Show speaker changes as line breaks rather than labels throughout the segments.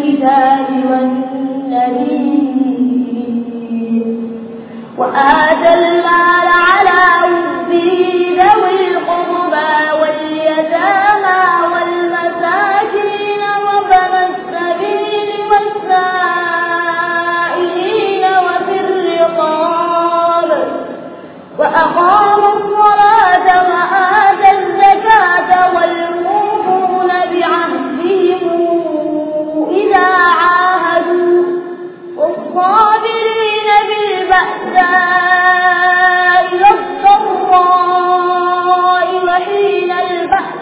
الكتاب والنبيين وآتى المال على حبه ذوي القربى واليتامى والمساكين وابن السبيل والسائلين وفي الرقاب وأقاموا الصلاة وآتى الزكاة والموفون بعهدهم إذا عاهدوا والصابرين بالبأساء والضراء وحين البأس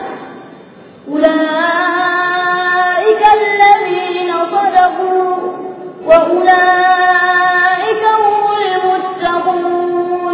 أولئك الذين صدقوا وأولئك هم المتقون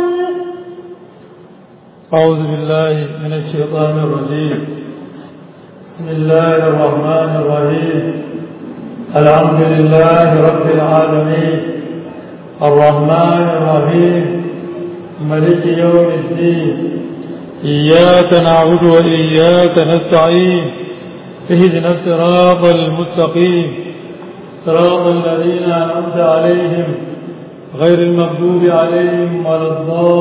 أعوذ بالله من الشيطان الرجيم بسم الله الرحمن الرحيم الحمد لله رب العالمين الرحمن الرحيم ملك يوم الدين إياك نعبد وإياك نستعين اهدنا الصراط المستقيم صراط الذين أنعمت عليهم غير المغضوب عليهم ولا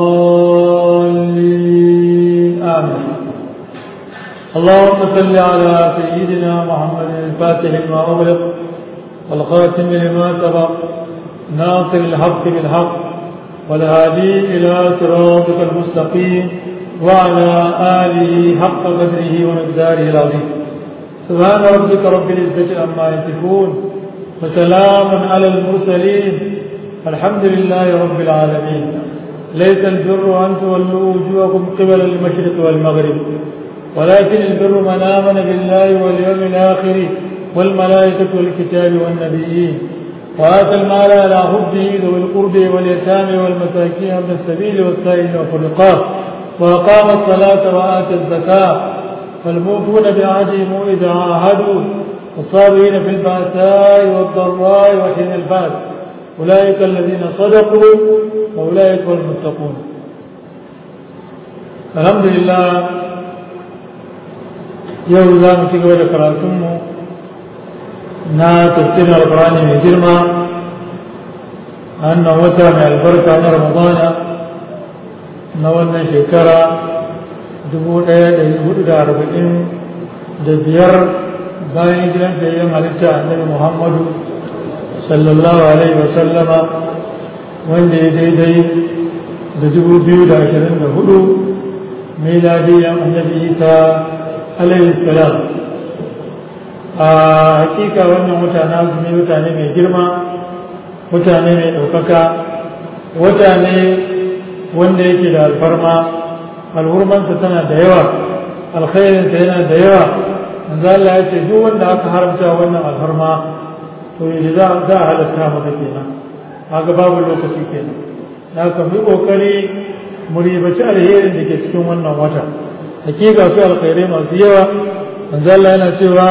الضالين آمين اللهم صل على سيدنا محمد الفاتح لما أغلق والخاتم لما سبق ناصر الحق بالحق والهادي إلى صراطك المستقيم وعلى آله حق قدره ومقداره العظيم سبحان ربك رب العزة عما يصفون وسلام على المرسلين الحمد لله رب العالمين ليس البر أن تولوا وجوهكم قبل المشرق والمغرب ولكن البر من آمن بالله واليوم الآخر والملائكة والكتاب والنبيين وآتى المال على حبه ذوي القرب واليتامى والمساكين وابن السبيل والسائلين وفي الرقاب وأقام الصلاة وآتى الزكاة فالموفون بعهدهم إذا عاهدوا والصابرين في البأساء والضراء وحين البأس أولئك الذين صدقوا وأولئك هم المتقون الحمد لله yau za mu ci gaba da karatunmu na tafsirin alkurani mai girma a wannan wata mai albarka na ramadana na wannan shekara 1440 da biyar bayan gidan fayyan halitta annabi muhammadu sallallahu alaihi wasallama wanda ya daidai da 2024 miladiyan annabi isa alaihi salam a hakika wannan mutane azumi mutane mai girma mutane mai ɗaukaka mutane wanda yake da alfarma alhurmansa tana da yawa alkhairinsa yana da yawa manzo Allah ya ce duk wanda aka haramta wannan alfarma to yanzu za a halatta maka kenan haka babu lokaci kenan na ka mu kokari mu ribaci alherin da ke cikin wannan wata hakika su alkhairai masu yawa manzo Allah yana cewa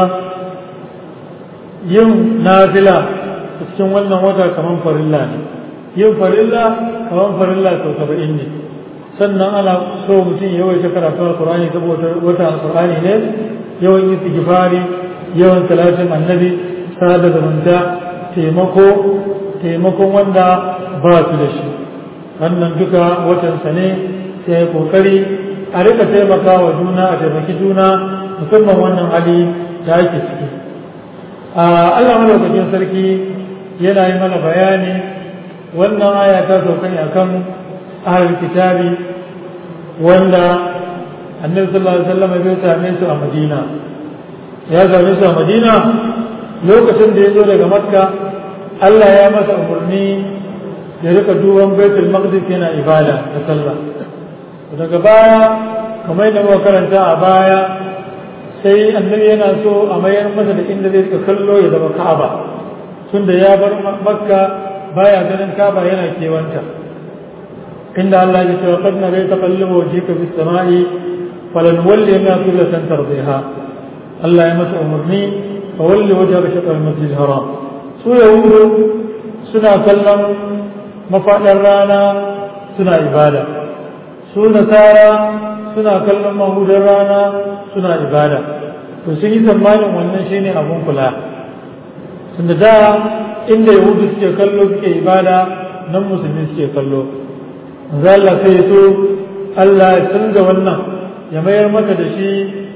yin nafila cikin wannan wata kaman farilla ne yin farilla kaman farilla sau saba'in ne sannan ana so mutum ya yawaita karatu alkur'ani saboda wata alkur'ani ne yawan istighfari yawan salatin annabi sada zumunta taimako taimakon wanda ba su da shi wannan duka watansa ne sai kokari a rika taimaka wa juna a taimaki juna musamman wannan hali da ake ciki Allah madaukakin sarki yana yi mana bayani wannan aya ta sauka ne akan ahlul kitabi wanda annabi sallallahu alaihi wasallam ya same su a Madina ya same su a Madina lokacin da ya zo daga Makka Allah ya masa umarni ya rika duban Baitul Maqdis yana ibada da sallah daga baya kamar da muka karanta a baya sai annabi yana so a mayar masa da inda zai ka kallo ya zama ka'aba tunda ya bar makka baya ganin ka'aba yana kewanta inda Allah ya ce qad na bai taqallubu wajhika bis sama'i falan walli ma qiblatan tardiha Allah ya masa umarni fa walli wajhaka shatr al-masjid al-haram su yahudu suna kallon mafaɗar rana suna ibada su nasara suna kallon mahudar rana suna ibada to sun yi tsammanin wannan shine abun kula tunda da inda yahudu suke kallo suke ibada nan musulmi suke kallo manzo Allah sai so Allah ya canza wannan ya mayar maka da shi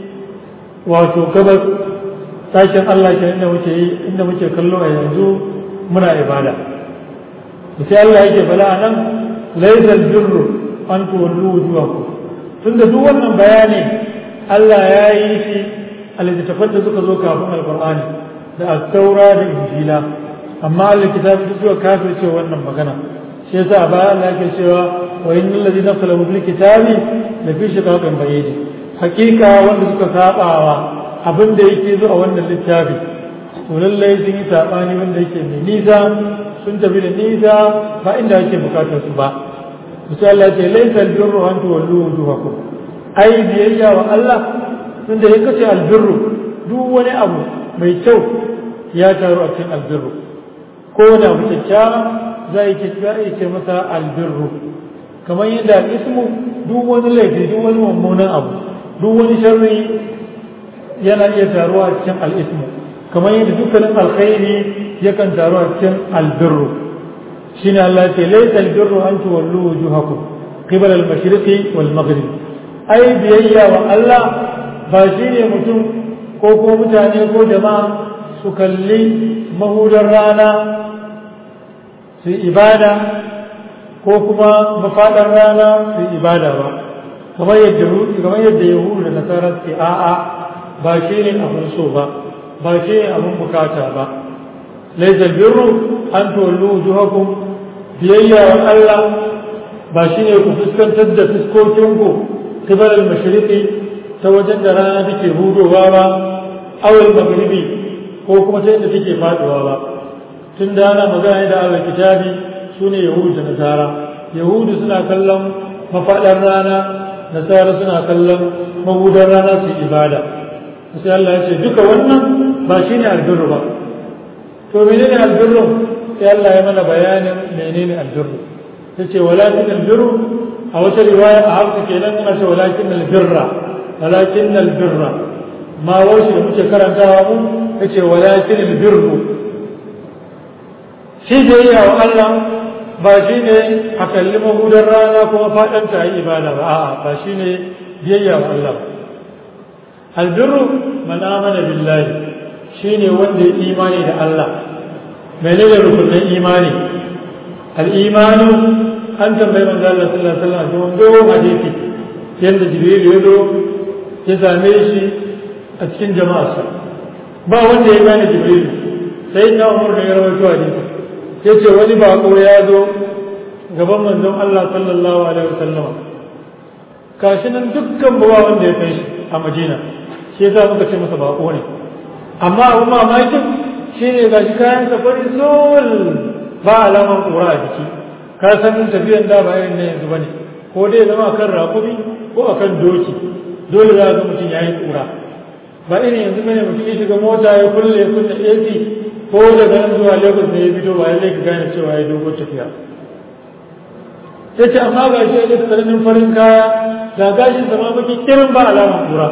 wato gabas sashen Allah ke inda muke yi inda muke kallo a yanzu muna ibada sai Allah yake bala a nan laisal birru an tuwallu wujuhakum tunda duk wannan bayani Allah ya yi shi a littattafan da suka zo kafin alqur'ani da at-taura da injila amma alkitabi duk suka kafirce wannan magana shi yasa a baya Allah yake cewa wa innal ladina salamu bil kitabi la fi shiqaqin bayyin hakika wanda suka sabawa abin da yake zo a wannan littafi to lallai sun yi sabani wanda yake mai nisa sun tafi da nisa ba inda ake bukatar su ba misali Allah ce laysa albirru an tuwallu wujuhakum ai biyayya wa Allah tunda ya kace albirru duk wani abu mai kyau ya taru a cikin albirru ko da abu kyakkyawa za a yi ce masa albirru kamar yadda ismu duk wani laifi duk wani mummunan abu duk wani sharri yana iya taruwa a cikin al'ismu kamar yadda dukkanin alkhairi yakan taru a cikin albirru shine Allah ce laysa albirru an tuwallu wujuhakum qibala al-mashriqi wal maghrib ai biyayya wa Allah ba shine mutum ko ko mutane ko jama'a su kalli mahudar rana su ibada ko kuma mafaɗar rana su ibada ba kamar yadda kamar yadda yahudu da nasara suke a'a ba shi ne abin so ba ba shi ne abin bukata ba laysa birru an tuwallu wujuhakum biyayya wa Allah ba shi ne ku fuskantar da fuskokin ku qibala al-mashriqi ta wajen da rana take hudowa ba awal maghribi ko kuma ta yadda take faduwa ba tun da ana magana da Allah kitabi sune yahudu da nasara yahudu suna kallon mafaɗar rana nasara suna kallon mahudar rana su ibada sai Allah ya ce duka wannan ba shi ne albirru ba to menene albirru sai Allah ya mana bayanin menene albirru ta ce walakin albirru a wata riwaya a hausa kenan ana ce walakin albirra walakin albirra ma wasu da muke karantawa mu ta ce walakin albirru shi da yi wa Allah ba shi ne a kalli mahudar rana kuma faɗanta a yi ibada ba a'a ba shi ne biyayya wa Allah albirru man amana billahi shi ne wanda ya imani da Allah menene rukunin imani al-imanu an tambayi manzo Allah sallallahu alaihi wasallam don dogon hadisi yanda jibril ya zo ya same shi a cikin jama'arsa ba wanda ya gane jibril sai na umar da ya rawaito hadisi ya ce wani bako ya zo gaban manzon Allah sallallahu alaihi wasallam kashi nan dukkan bawa wanda ya kai shi a Madina shi yasa muka ce masa bako ne amma abu mamakin shine gashi kayan safari sol ba alaman kura a jiki ka san tafiyan da ba irin na yanzu bane ko dai zama akan rakumi ko akan doki dole za ga mutum yayi kura ba irin yanzu bane mutum ya shiga mota ya kulle ya kunna AC ko daga nan zuwa Lagos ne ya fito ba lallai ka gane cewa ya dogo tafiya sai ce amma ga shi da tsananin farin kaya ga gashin sama baki kirin ba alaman kura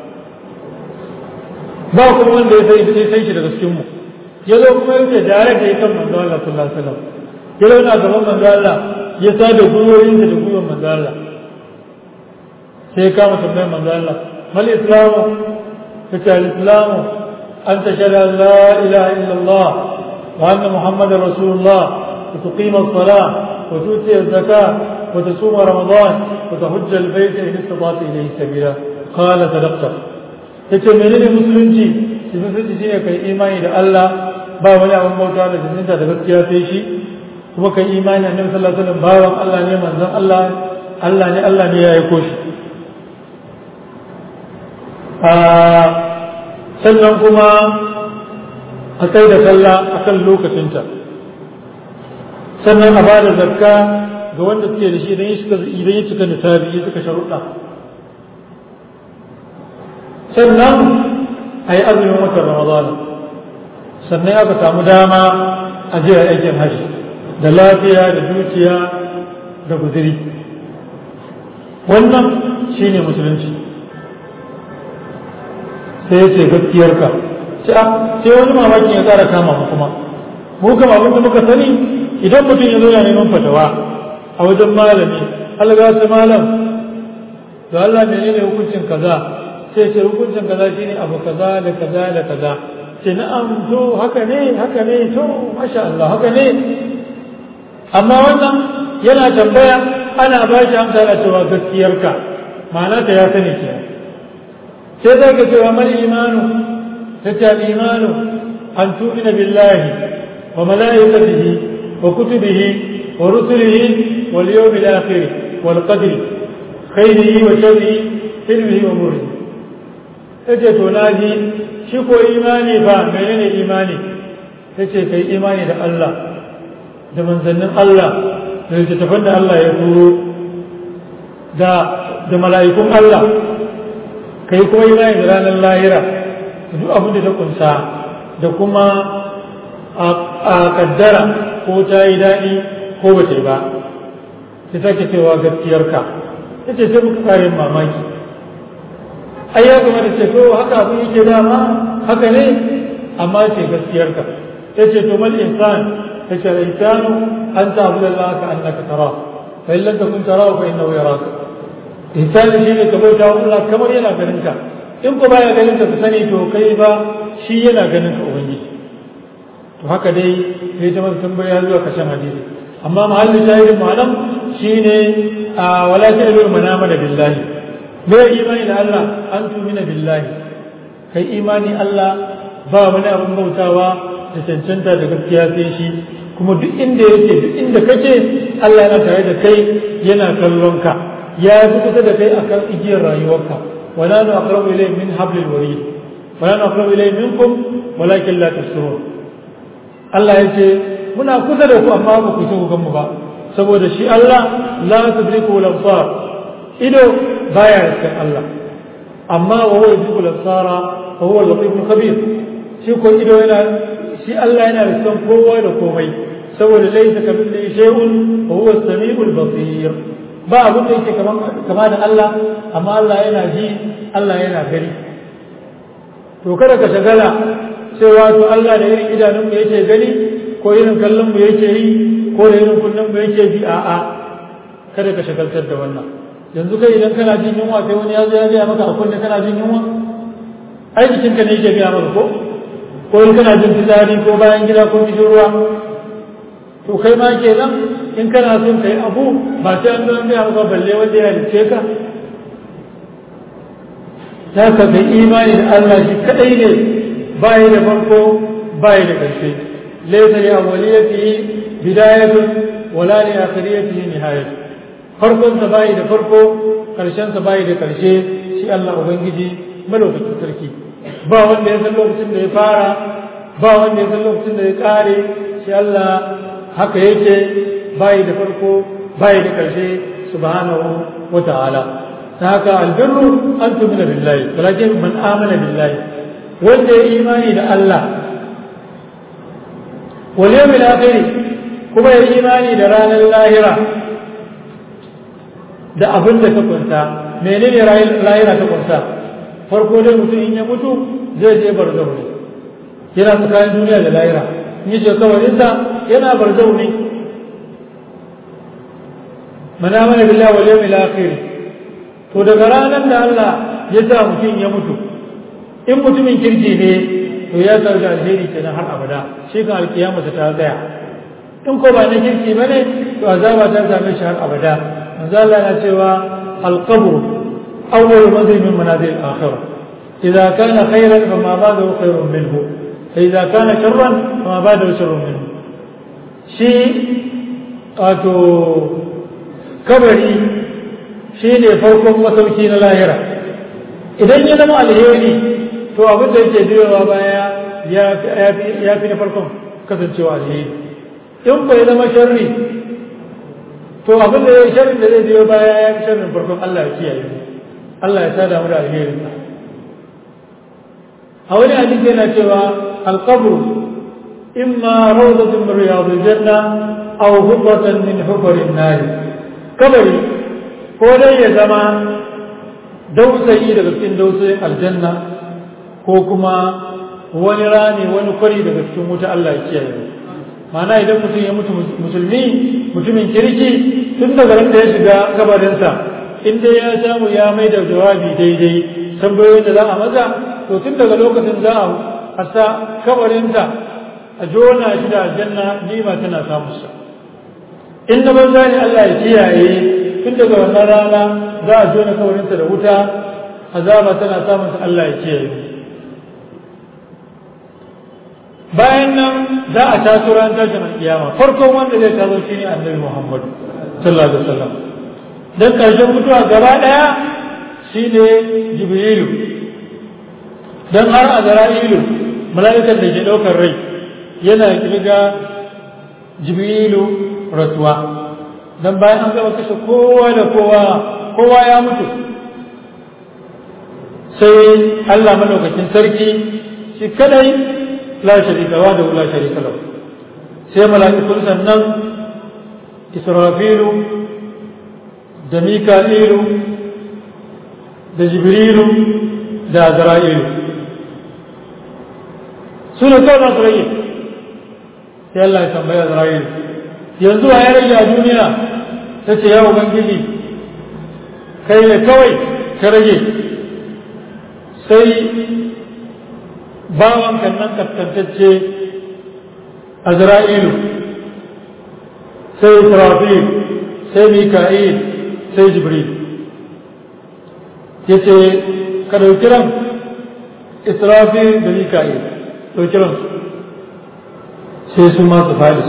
ba kuma wanda ya sai sai sai shi daga cikin mu ya zo kuma ya ce da da ya kan manzo Allah sallallahu alaihi wasallam ya zo na gaban manzo Allah ya sa da guyoyin da guyoyin manzo Allah sai ya kama tambayar manzo Allah mal islamu kace al-islamu an tashhadu an la ilaha illa Allah wa anna muhammadar rasulullah وتقيم الصلاة وتؤتي الزكاة وتصوم رمضان وتحج البيت إن استطعت إليه سبيلا قال صدقت yace menene musulunci shi musulunci shine kai imani da Allah ba wani abin bauta da jininta da gaskiya sai shi kuma kai imani annabi sallallahu alaihi wasallam bawan Allah ne manzon Allah Allah ne Allah ne ya aiko shi a sannan kuma a kai da sallah akan lokacinta sannan a bada zakka ga wanda suke da shi idan ya cika idan ya cika nisabi ya cika sharuɗa sannan a yi azumin watan ramadana sannan aka samu dama a jiya aikin hajji da lafiya da dukiya da guziri wannan shine musulunci sai ce gaskiyarka sai wani mamakin ya tsara kama mu kuma mu kama abin da muka sani idan mutum ya zo ya neman fatawa a wajen malami Allah ya malam da Allah menene hukuncin kaza sai ce hukuncin kaza shine abu kaza da kaza da kaza ce na'am to haka ne haka ne to masha Allah haka ne amma wannan yana tambaya ana ba shi amsa da cewa gaskiyarka ma'ana ta ya sani ke sai za ka cewa mal imanu ta ce imanu an tu'mina billahi wa malaikatihi wa kutubihi wa rusulihi wal yawmil akhir wal qadri khairihi wa sharrihi ilmihi wa murrihi yace to naji shi ko imani ba menene imani yace kai imani da Allah da manzannin Allah da littattafan da Allah ya turo da da mala'ikun Allah kai kuma imani da ranar lahira duk abin da ta kunsa da kuma a kaddara ko ta yi daɗi ko ba ta yi ba ta sake cewa gaskiyarka ta ce sai muka kayan mamaki ai ya kamata ce to haka abin yake dama haka ne amma ce gaskiyarka ta ce to mal insan ta ce insanu an ta abu da Allah ka annaka tara fa in lam takun tara fa innahu yaraka insani shine ka bauta wa Allah kamar yana ganin ka in ko baya ganin ka ka sani to kai ba shi yana ganin ka ubangiji to haka dai sai ta masa tambaya zuwa kashin hadisi amma mahallin shahidin malam shine a wala ta ilu manama da billahi bai imani da Allah an tumina billahi kai imani Allah ba wani abin bautawa da cancanta da gaskiya sai shi kuma duk inda yake duk inda kake Allah yana tare da kai yana kallon ka ya fi kusa da kai akan igiyar rayuwarka wala nu aqrabu ilayhi min hablil warid wala nu aqrabu ilayhi minkum walakin la tusirun Allah ya ce muna kusa da ku amma ba ku so ku mu ba saboda shi Allah la tudriku al-absar ido baya riskan Allah amma wa huwa yudriku al-absara wa huwa al-latif al-khabir shi ko ido yana shi Allah yana riskan kowa da komai saboda laysa kamithlihi shay'un wa huwa as-sami'u al-basir ba abin da yake kama da Allah amma Allah yana ji Allah yana gani to kada ka shagala cewa to Allah da irin idanun mu yake gani ko irin kallon mu yake yi ko da irin kullum mu yake bi a'a kada ka shagaltar da wannan yanzu kai idan kana jin yunwa sai wani ya zo ya gaya maka a kunne kana jin yunwa ai jikinka ne yake gaya maka ko ko in kana jin fitsari ko bayan gida ko kishin ruwa to kai ma kenan in kana son kai abu ba sai an zo an gaya maka balle wanda ya halice ka ta ka kai imani da Allah shi kadai ne bai da farko bai da ƙarshe laysa li awwaliyatihi bidayatun wala li akhiriyatihi nihayat farkon sa bai da farko karshen sa bai da ƙarshe shi Allah ubangiji malaukakin sarki ba wanda ya san lokacin da ya fara ba wanda ya san lokacin da ya kare shi Allah haka yake bai da farko bai da ƙarshe subhanahu wa ta'ala ta haka albirru an tumina billahi walakin man amana billahi wanda ya imani da Allah wal yawmil akhir kuma ya imani da ranar lahira da abin da ta kunta menene lahira ta kunta farko dai mutum in ya mutu zai je barzahu ne yana tsakanin duniya da lahira in yi shekawarinsa yana barzahu ne mana mana billahi wal yawmil akhir to daga ranar da Allah ya sa mutum ya mutu in mutumin kirki ne to ya sauke alheri kenan har abada shi kan alkiyama ta tsaya in ko ba na kirki bane to azaba ta same shi har abada manzo Allah na cewa alqabr awwal manzil min manazil al-akhirah idza kana khayran fama ba'dahu khayrun minhu fa idza kana sharran fama ba'dahu sharrun minhu shi wato kabari shi ne farkon masauki na lahira idan ya zama alheri to abin da yake biyowa baya ya fi na farkon kasancewa alheri in bai zama sharri to abin da ya yi sharrin da zai biyo baya ya fi sharrin farkon Allah ya kiyaye Allah ya sada mu da alheri a wani hadisi yana cewa alqabru imma rawdatun min riyadil janna aw hufratan min hufarin nar kabari ko dai ya zama dausayi daga cikin dausayin aljanna ko kuma wani rami wani kwari daga cikin wuta Allah ya kiyaye mu ma'ana idan mutum ya mutu musulmi mutumin kirki tun daga ran da ya shiga kabarinsa in dai ya samu ya mai da jawabi daidai tambayoyin da za a maza to tun daga lokacin za a hasa kabarinsa a jona shi da aljanna nima tana samun sa in da banza ne Allah ya kiyaye tun daga wannan rana za a jona kabarinsa da wuta azaba tana samun sa Allah ya kiyaye bayan nan za a taso ran tashin kiyama farkon wanda zai taso shine annabi Muhammad sallallahu alaihi wasallam dan karshen mutuwa gaba daya shine Jibrilu dan har Azra'ilu mala'ikan da ke daukar rai yana kirga Jibrilu rasuwa dan bayan an gaba kashe kowa da kowa kowa ya mutu sai Allah madaukakin sarki shi kadai la sharika wa da la sharika lahu sai mala'ikun sannan Israfilu da Mika'ilu da Jibrilu da Azra'ilu su ne kawai za su rage sai Allah ya tambaya Azra'ilu yanzu a ya rage a duniya ta ce ya Ubangiji kai ne kawai ka rage sai bawan nan kaskantacce azra'ilu sai israfil sai mika'il sai jibril ya ce ka ɗauki ran israfil da mika'il ɗauki ran sai su masu faɗi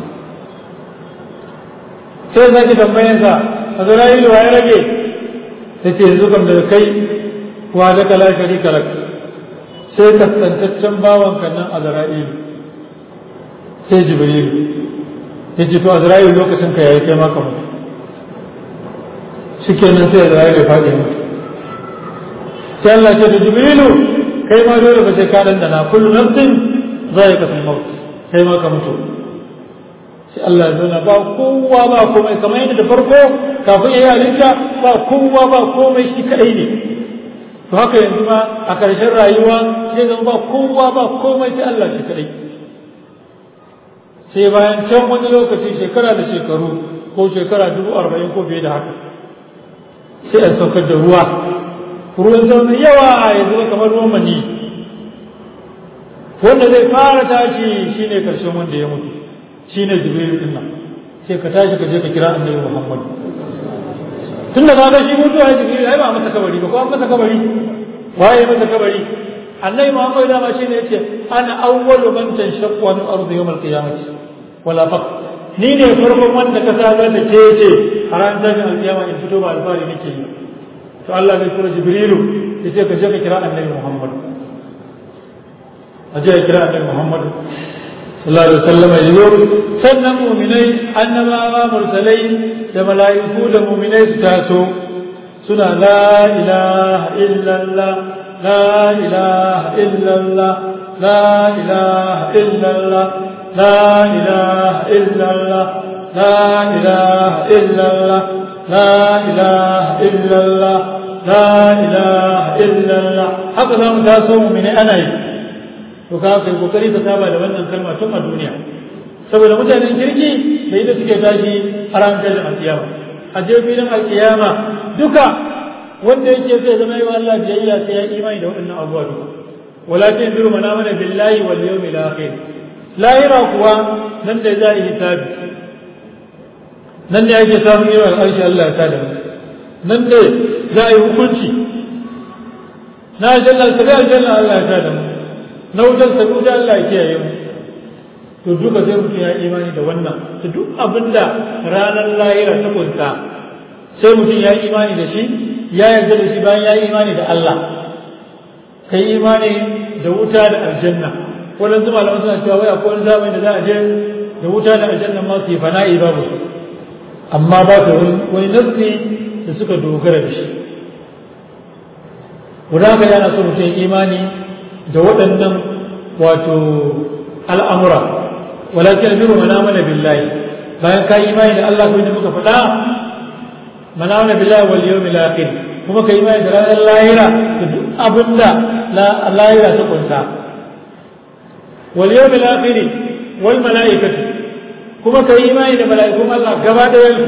sai zaki tambayansa azra'ilu wa ya rage ya ce yanzu kam daga kai wa da kala sharika lak sai kaskantaccen bawanka nan azra'ilu sai jibrilu ya ce to azra'ilu lokacin ka yayi kai maka mutu shikenan sai azra'ilu ya faɗi mutu sai Allah ce da jibrilu kai ma dole ba sai ka dandana kullu nafsin za'iqatul maut kai ma ka mutu sai Allah ya zauna ba kowa ba komai kamar yadda da farko kafin ya yi halitta ba kowa ba komai shi kadai ne to haka yanzu ma a ƙarshen rayuwa sai zama ba kowa ba komai sai Allah shi kadai sai bayan can wani lokaci shekara da shekaru ko shekara dubu arba'in ko fiye da haka sai a saukar da ruwa ruwan sama mai yawa ya zama kamar ruwan mani wanda zai fara tashi shine karshen wanda ya mutu shine jibril din nan sai ka tashi ka je ka kira annabi muhammad tunda ka ga shi mutuwa jibril ai ba masa kabari ba ko an masa kabari waye masa kabari annabi muhammad da ma shine yace ana awwalu man tanshaqqu an ardu yawm al-qiyamah wala faq ni ne farkon wanda ka sa da ke ce a ran tashin alkiyama in fito ba alfari nake yi to Allah zai tura jibrilu yace ka je ka kira annabi muhammad a je ka kira annabi muhammad sallallahu alaihi wasallam ya zo sannan mu'minai annabawa mursalai da mala'iku da mu'minai su taso suna la ilaha illallah la ilaha illallah la ilaha illallah la ilaha illallah la ilaha illallah la ilaha illallah la ilaha illallah haka za mu taso mu'minai ana yi to ka kai kokari ka saba da wannan kalma tun a duniya saboda mutanen kirki da ita suke tashi a ran tashin alkiyama a je filin alkiyama duka wanda yake zai zama yi wa Allah biyayya sai ya imani da waɗannan abubuwa duka walakin biru mana mana billahi wal yawmil akhir lahira kuwa nan da za a yi hisabi nan ne ake samun irin al'arshi Allah ya tada mu nan ne za a yi hukunci na aljanna sabi aljanna Allah ya tada mu na wutar sabu da Allah ya kiyaye mu to duka sai mutum ya imani da wannan to duk abinda ranar lahira ta kunta sai mutum ya imani da shi ya yarda da shi bayan ya imani da Allah kai imani da wuta da aljanna wannan zuma da suna cewa wai akwai wani zamani da za a je da wuta da aljanna ma su yi fana'i babu su amma ba su wani nasi da suka dogara da shi wadda haka yana so mutum imani da waɗannan wato al'amura walakin biru mana mana billahi bayan ka yi imani da Allah kuma da muka faɗa mana mana billahi wal yawmil akhir kuma ka yi imani da ranar lahira da duk abinda lahira ta kunsa wal yawmil akhir wal malaikati kuma kai imani da mala'ikun Allah gaba da yansu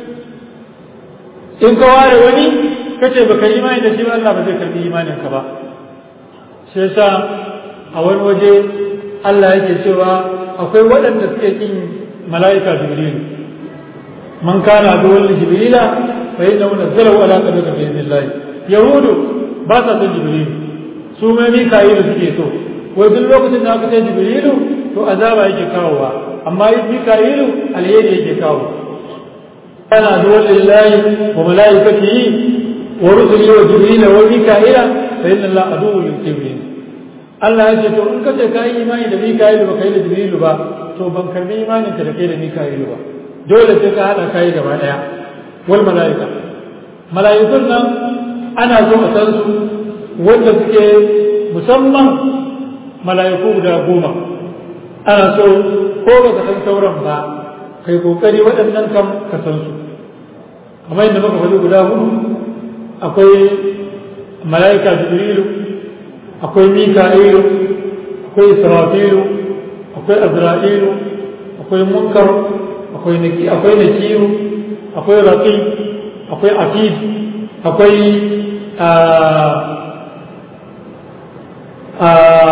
in ka ware wani kace baka yi imani da shi ba Allah ba zai karbi imanin ka ba shi yasa a wani waje Allah yake cewa akwai waɗanda suke kin mala'ika Jibril man kana duwal Jibrila fa inna nazzalahu ala qalbika bi idhnillah yahudu ba sa son Jibril su ma Mika'il suke so wai duk lokacin da aka ce Jibrilu to azaba yake kawowa amma Mika'ilu alheri yake kawo kana duwal lillahi wa malaikatihi wa rusulihi wa Jibrila wa Mika'ila fa inna Allah aduwwul lil kafirin Allah ya ce to in ka ce ka yi imani da Mika'ilu ba kai da Jibrilu ba to ban karbi imanin ka da kai da Mika'ilu ba dole sai ka hada kai gaba daya wal malaika malaikun nan ana so a san su wanda suke musamman malaiku guda goma ana so ko ba ka san sauran ba kai kokari waɗannan kam ka san su kamar yadda muka faɗi guda hudu akwai malaika Jibrilu akwai mika'ilu akwai israfilu akwai azra'ilu akwai munkar akwai naki akwai nakiru akwai raqi akwai atid akwai a a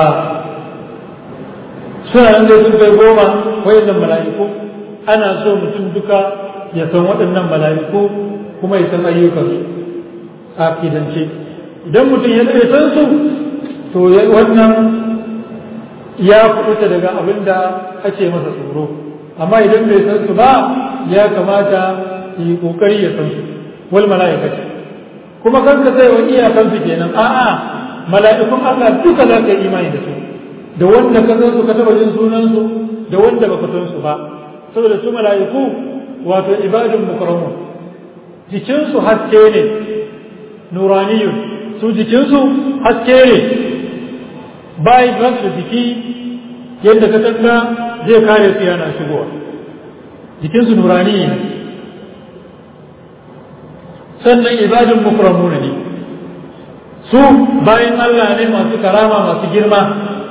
suna nan dai sun kai goma wayannan mala'iku ana so mutum duka ya san waɗannan mala'iku kuma ya san ayyukansu a kidance idan mutum ya san su to wannan ya kubuta daga abin da ake masa tsoro amma idan bai san su ba ya kamata yi kokari ya san su wal mala'ikati kuma kan ka sai wani iyakan su kenan a'a mala'ikun Allah duka za ka yi imani da su da wanda ka san su ka taba jin sunan su da wanda baka san su ba saboda su mala'iku wato ibadun mukarramun jikin su haske ne nuraniyun su jikin su haske ne bayan ba su jiki yadda ka tanga zai kare su yana shigowa jikinsu nurani ne sannan ibadin mukramuna ne su bayan Allah ne masu karama masu girma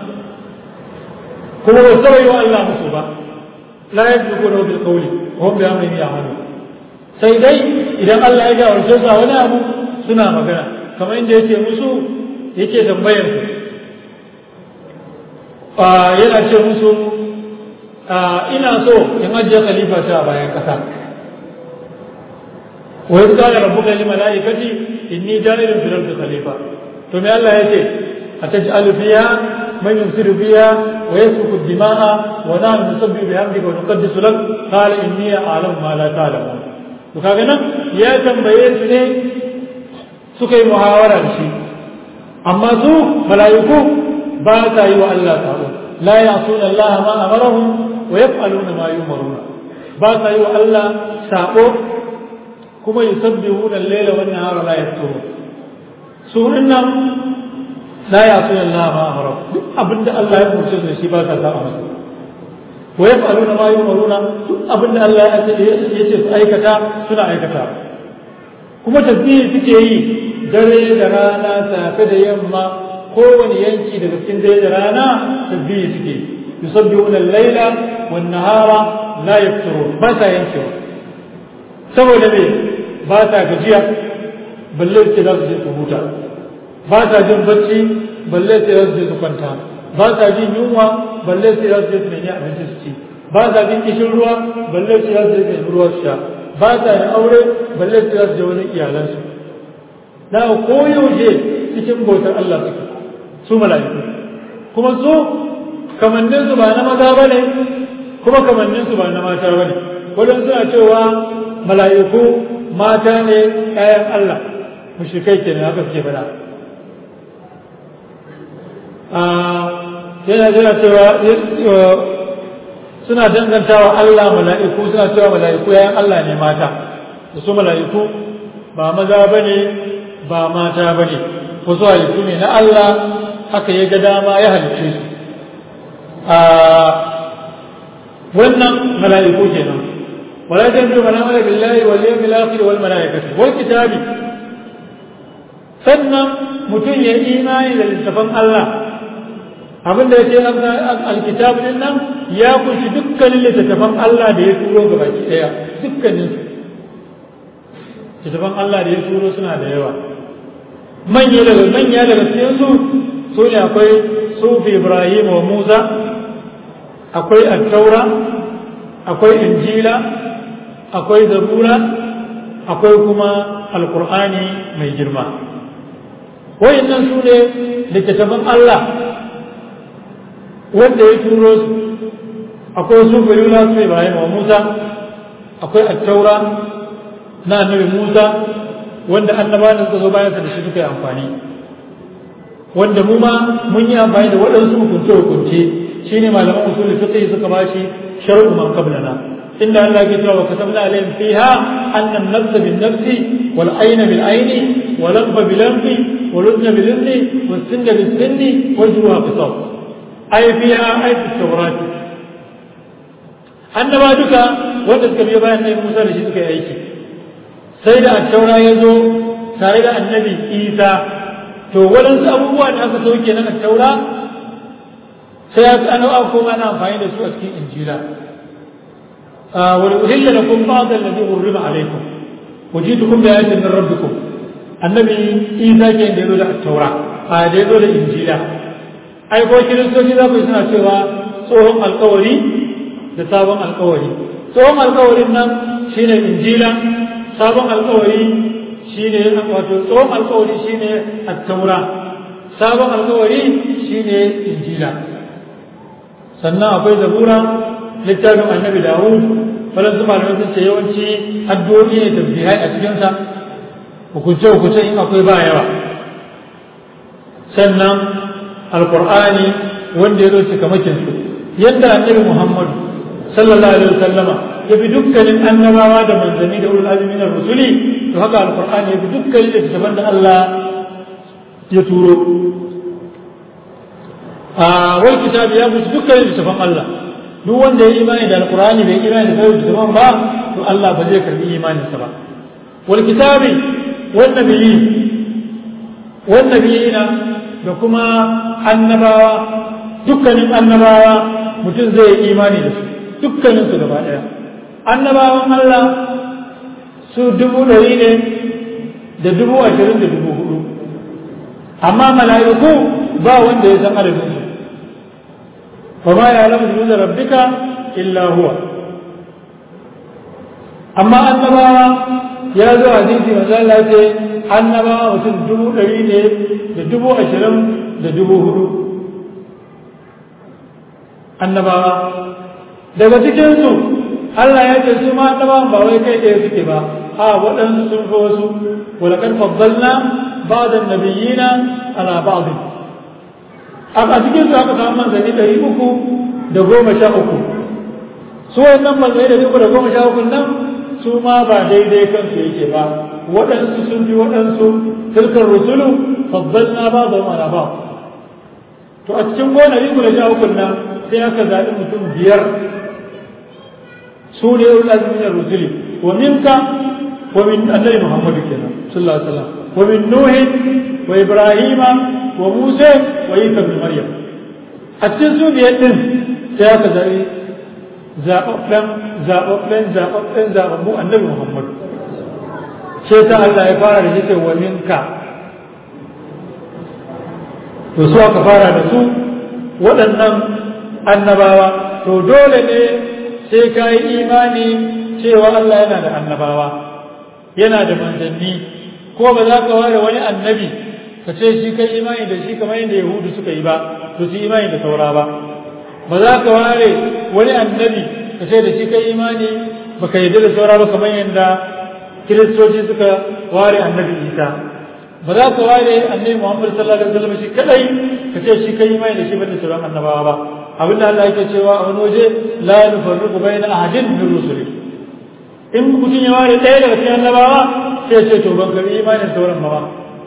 kuma ba sabai wa Allah musu ba la yadruku lahu bil qawli wa hum bi amrihi ya'malun sai dai idan Allah ya gawarce su a wani abu suna magana kamar inda yake musu yake tambayar su yana ce musu ina so in ajiye khalifa ta a bayan ƙasa wa yadda qala rabbuka lil malaikati inni ja'ilun fil ardi khalifa to me Allah yace ataj'alu fiha man yufsidu fiha wa yasfiku ad-dima'a wa nahnu nusabbihu bihamdika wa nuqaddisu lak qala inni a'lamu ma la ta'lamun to kaga nan ya tambaye su ne suka yi muhawara da shi amma su mala'iku ba ta yi wa Allah taro la ya'suna Allah ma amarahum wa yaf'aluna ma yumaruna ba ta yi wa Allah sabo kuma yusabbihuna al-layla wan nahara la yafturun su nan la ya'suna Allah ma amarahum duk abinda Allah ya umarce su shi ba ta saba masa wa yaf'aluna ma yumaruna duk abinda Allah ya ce su aikata suna aikata kuma tasbihi suke yi dare da rana safe da yamma kowane yanki daga cikin dare da rana tasbihi suke yusabbihuna al-laila wan nahara la yafturun ba ta yankewa saboda me ba ta gajiya balle ce za su je su huta ba ta jin bacci balle ce za su je su kwanta ba ta jin yunwa balle ce za su je su nemi abinci su ci ba ta jin kishin ruwa balle ce za su je su nemi ruwa su sha ba ta yin aure balle ce za su je wani iyalansu da koyaushe cikin bautar Allah suke su mala'iku kuma su kamannin su ba na maza ba ne kuma kamannin su ba na mata ba ne wadanda suna cewa mala'iku mata ne ƴaƴan Allah mushrikai kenan haka suke faɗa yana yana cewa suna dangantawa Allah mala'iku suna cewa mala'iku ƴaƴan Allah ne mata da su mala'iku ba maza ba ne ba mata ba ne wasu halittu ne na Allah haka ya ga dama ya halicce su a wannan mala'iku kenan wala tanzu man amala billahi wal yawmil akhir wal malaikati wal kitabi sannan mutum ya imani da littafan Allah abin da yake alkitab din nan ya kunshi dukkanin littattafan Allah da ya turo ga baki daya dukkanin su littattafan Allah da ya turo suna da yawa manya daga manya daga cikin su su ne akwai sufi Ibrahim wa Musa akwai at-taura akwai injila akwai zabura akwai kuma alkur'ani mai girma wayannan su ne littattafan Allah wanda ya turo su akwai su bayyana su Ibrahim wa Musa akwai at-taura na annabi Musa wanda annabawan suka zo bayan da shi suka yi amfani wanda mu ma mun yi amfani da waɗansu hukunce hukunce shine malaman usul fiqh suka bashi shar'u man qablana inda Allah ya cewa katabna alayhim fiha anna an-nafs bin-nafs wal-ayna bil-ayni wal-anfa bil-anfi wal-udhna bil-udhni was-sinna bis-sinni wal-juruha qisas ay fiha ay fi at-tawrat annaba duka wanda suka biyo bayan nabi Musa da shi suka yi aiki sai da at-taura ya zo tare da annabi Isa to waɗansu abubuwa da aka sauke na at-taura sai ya ana koma ana amfani da su a cikin injila ولأهل لكم بعض الذي حرم عليكم وجئتكم بآية من ربكم النبي إيسا كان ديرو da التوراة a daido da injila ai ko kiristoci za ku yi suna cewa tsohon alkawari da sabon alkawari tsohon alkawarin nan shine injila sabon alkawari shine wato tsohon alkawari shine at-taura sabon alkawari shine injila sannan akwai zabura littafin annabi dawud waɗansu malamai sun ce yawanci addu'o'i ne tasbihai a cikinsa hukunce hukunce in akwai ba yawa sannan alqur'ani wanda ya zo cikamakin su yadda annabi muhammadu sallallahu alaihi wasallama ya bi dukkanin annabawa da manzanni da ulul azmi na rusuli to haka alqur'ani ya bi dukkanin littattafan da Allah ya turo a wai kitabi ya bi dukkanin littattafan Allah duk wanda ya imani da alqur'ani bai imani da sauran littattafan ba to Allah ba zai karbi imaninsa ba wal kitabi wan nabiyyi wan nabiyina da kuma annabawa dukkanin annabawa mutum zai yi imani da su dukkanin su gaba daya annabawan Allah su dubu ɗari ne da dubu ashirin da dubu hudu amma mala'iku ba wanda ya san adadin su fa ma ya lamu junuda rabbika illa huwa amma annabawa ya zo hadisi manzo Allah ya ce annabawa mutum dubu ɗari ne da dubu ashirin da dubu hudu annabawa daga cikinsu Allah ya ce su ma annabawan ba wai kai ɗaya suke ba a waɗansu sun fi wasu walakan faddalna ba'da nabiyina ala ba'd a cikin su aka samu manzanni ɗari uku da goma sha uku su wannan manzanni da uku da goma sha uku nan su ma ba daidai kansu yake ba waɗansu sun fi waɗansu tilkar rusulu faddalna ba'da ala ba'd to a cikin gona uku da sha uku nan sai aka zaɓi mutum biyar su ne ulul azmi min rusuli wa minka wa min annabi muhammad kenan sallallahu alaihi wasallam wa min nuh wa ibrahima wa musa wa isa ibn maryam a cikin su biyar din sai aka zaɓi zaɓaɓɓen zaɓaɓɓen zaɓaɓɓen zaɓaɓɓu annabi muhammad sai ta Allah ya fara da shi wa minka to su aka fara da su waɗannan annabawa to dole ne sai ka yi imani cewa Allah yana da annabawa yana da manzanni ko ba za ka ware wani annabi ka ce shi kai imani da shi kamar yadda yahudu suka yi ba to su imani da saura ba ba za ka ware wani annabi ka ce da shi kai imani ba ka yarda da saura ba kamar yadda kiristoci suka ware annabi isa ba za ka ware annabi muhammad sallallahu alaihi wasallam shi kadai ka ce shi kai imani da shi ba da sauran annabawa ba abinda Allah yake cewa a wani waje la nufarriqu bayna ahadin min rusuli in mutum ya ware ɗaya daga cikin annabawa sai ce to ban karbi imanin sauran ba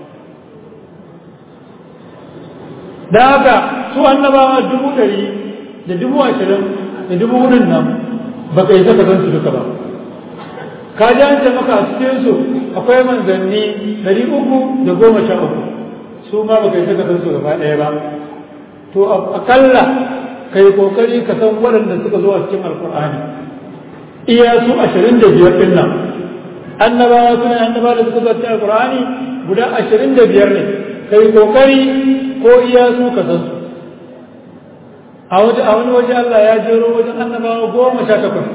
da haka su annabawa dubu ɗari da dubu ashirin da dubu hudun nan ba ka yi saka san su duka ba ka ji an ce maka a cikin su akwai manzanni ɗari uku da goma sha uku su ma ba ka yi saka san su gaba ɗaya ba to akalla kai kokari ka san waɗanda suka zo a cikin alkur'ani iya su ashirin da biyar ɗin nan annabawa suna annabawa da suka zo a cikin alkur'ani guda ashirin da biyar ne kai kokari ko iya su ka san su a wani waje Allah ya jero wajen annabawa goma sha takwas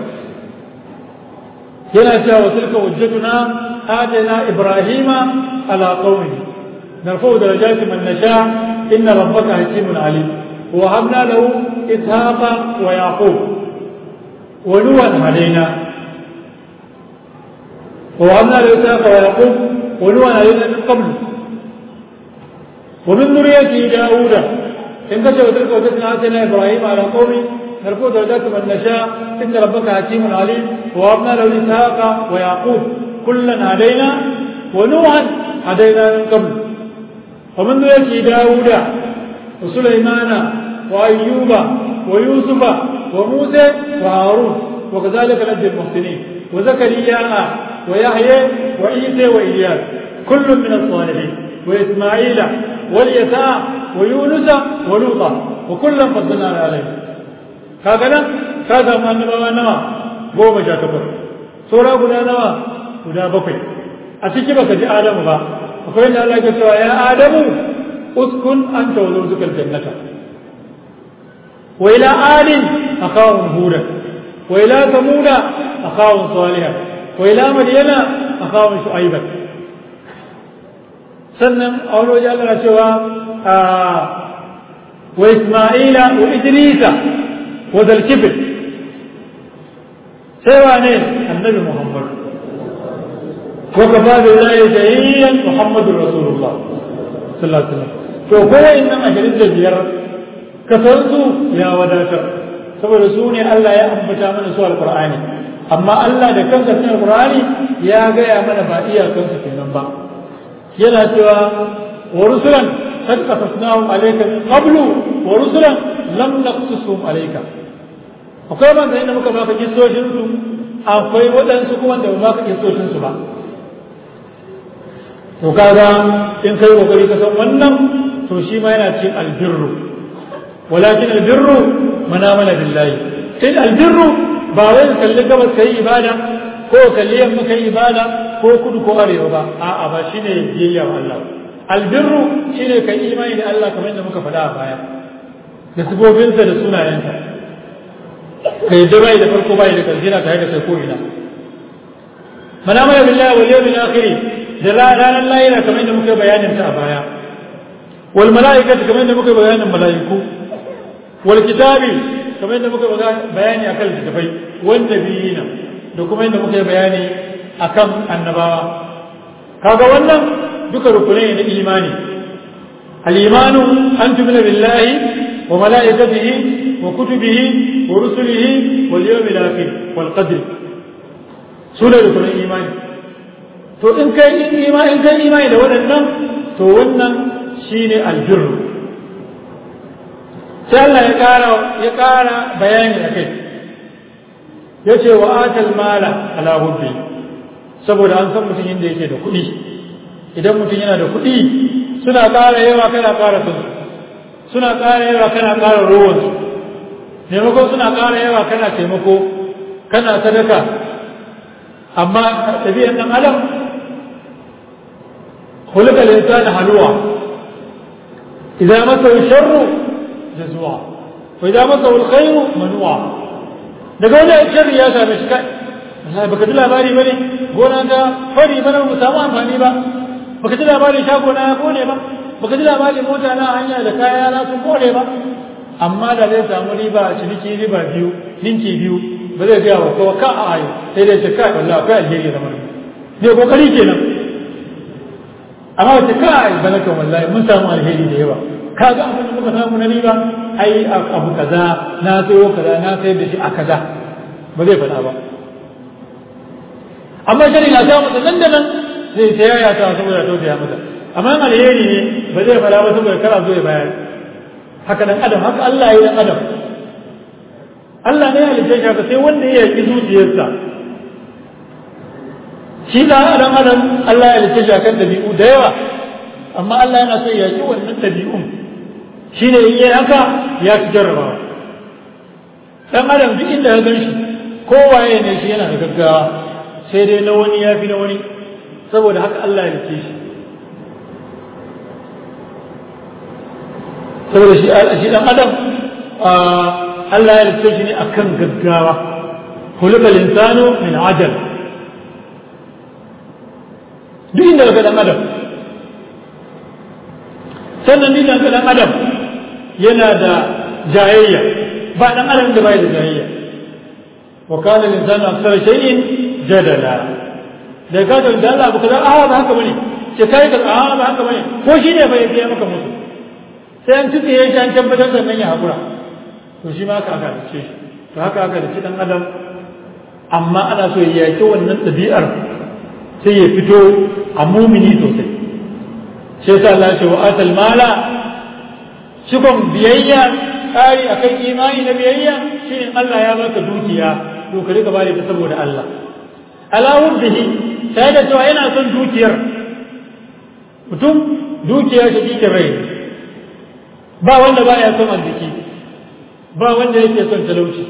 yana cewa wa tilka hujjatuna atayna ibrahima ala qaumi narfa'u darajati man nasha inna rabbaka hakimun alim wa habna lahu ishaqa wa yaqub wa nuhan hadaina wa habna lahu ishaqa wa yaqub wa nuhan hadaina min qabl wa min dhurriyyati dauda in kace wa tilka hujjatuna atayna ibrahima ala qaumi نرفع درجات من نشاء إن ربك حكيم عليم ووهبنا له إسحاق ويعقوب كلا هدينا ونوحا هدينا من قبل ومن ذريته داود وسليمان وأيوب ويوسف وموسى وهارون وكذلك نجزي المحسنين وزكريا ويحيى وعيسى وإياس كل من الصالحين وإسماعيل واليساع ويونس ولوطا وكلا فضلنا عليه kaga nan ka samu annabawa nawa goma sha takwas saura guda nawa guda bakwai a ciki baka ji adamu ba akwai inda Allah ke cewa ya adamu uskun anta wa zawjukal jannata wa ila adin akawun hudan wa ila samuda akawun salihan wa ila madyana akawun shu'aiban sannan a wani waje Allah na cewa wa isma'ila wa idrisa وذا الكبر سوى النبي محمد وكفى بالله شهيدا محمد رسول الله صلى الله عليه وسلم to kowa innan ashirin da biyar ka san su ya wadatar saboda su ne Allah ya ambata mana su alqur'ani amma Allah da kansa cikin alqur'ani ya gaya mana ba iyakansu kenan ba yana cewa wa rusulan قد قصصناهم عليك من قبل ورسلا لم نقصصهم عليك akwai man da muka baka kistoshin su akwai waɗansu kuma da ba baka kistoshin su ba to kaga in kai kokari ka san wannan to shi ma yana cikin albirru walakin albirru manamala billahi sai albirru ba wai kalli gabas kai ibada ko kalli yamma kai ibada ko kudu ko arewa ba a'a ba shine biyayya wa Allah albirru shine kai imani da Allah kamar yadda muka faɗa a baya da sifofinsa da sunayensa kai da bai da farko bai da ƙarshe na tare da kai ko ina mana mana billahi wal yawmil akhir da ranar lahira kamar yadda muka bayanin ta a baya wal malaikatu kamar yadda muka bayanin malaiku wal kitabi kamar yadda muka bayani akan littafai wan nabiyina da kuma yadda muka bayani akan annabawa kaga wannan duka rukunai na imani al-imanu an tumina billahi wa malaikatihi wa kutubihi wa rusulihi wal yawmil akhir wal qadr sune rukunan imani to in kai imani in kai imani da waɗannan to wannan shine albirru sai Allah ya ƙara ya ƙara bayani akai yace wa atal mala ala hubbi saboda an san mutum inda yake da kuɗi idan mutum yana da kuɗi suna ƙara yawa kana ƙara sun suna ƙara yawa kana ƙara rowansu maimakon suna ƙara yawa kana taimako kana sadaka amma tafiyan ɗan adam خلق الإنسان هلوعا إذا مسه الشر جزوعا وإذا مسه الخير منوعا daga wani sharri ya same shi kai Allah baka ji labari bane gona ta fari bana mu samu amfani ba baka ji labari shago na ya kone ba baka ji labari mota na hanya da kaya na sun kone ba amma da zai samu riba a ciniki riba biyu ninki biyu ba zai gaya wa kowa ka a ayo sai dai ce kai wallahi akwai alheri da mana ne kokari kenan amma wace kai bana kan wallahi mun samu alheri da yawa kaga abin da muka samu na riba ai abu kaza na sayo kaza na sayar da shi a kaza ba zai faɗa ba amma shari na samu nan da nan zai ta yaya ta saboda tausaya masa amma in alheri ne ba zai faɗa ba saboda kara zo ya bayar haka dan adam haka Allah ya dan adam Allah ne ya halitta shi haka sai wanda ya yi zuciyarsa shi da adam adam Allah ya halitta shi akan dabi'u da yawa amma Allah yana so ya yi wannan dabi'un shine in yi haka ya ci jarrabawa dan adam duk inda ya gan shi kowaye ne shi yana da gaggawa sai dai na wani ya fi na wani saboda haka Allah ya rike shi saboda shi shi dan adam Allah ya rike shi ne akan gaggawa خلق الإنسان من عجل duk inda ga dan adam sannan ni dan dan adam yana da jayayya ba dan adam da bai da jayayya wa kana al-insanu akthar shay'in jadala da ka ga da Allah ba kaza a ba haka bane ce kai ka a ba haka bane ko shi ne bai yi maka musu sai an tuke shi an tabbatar sannan ya hakura to shi ma haka aka dace shi to haka aka dace dan adam amma ana so ya yaki wannan ɗabi'ar sai ya fito a mumini sosai sai sa Allah ce wa atal mala cikon biyayya tsari akan imani na biyayya shine Allah ya baka dukiya to ka rika bari ta saboda Allah ala wubdihi sai da cewa yana son dukiyar mutum dukiya ta cikin rai ba wanda baya son arziki ba wanda yake son talauci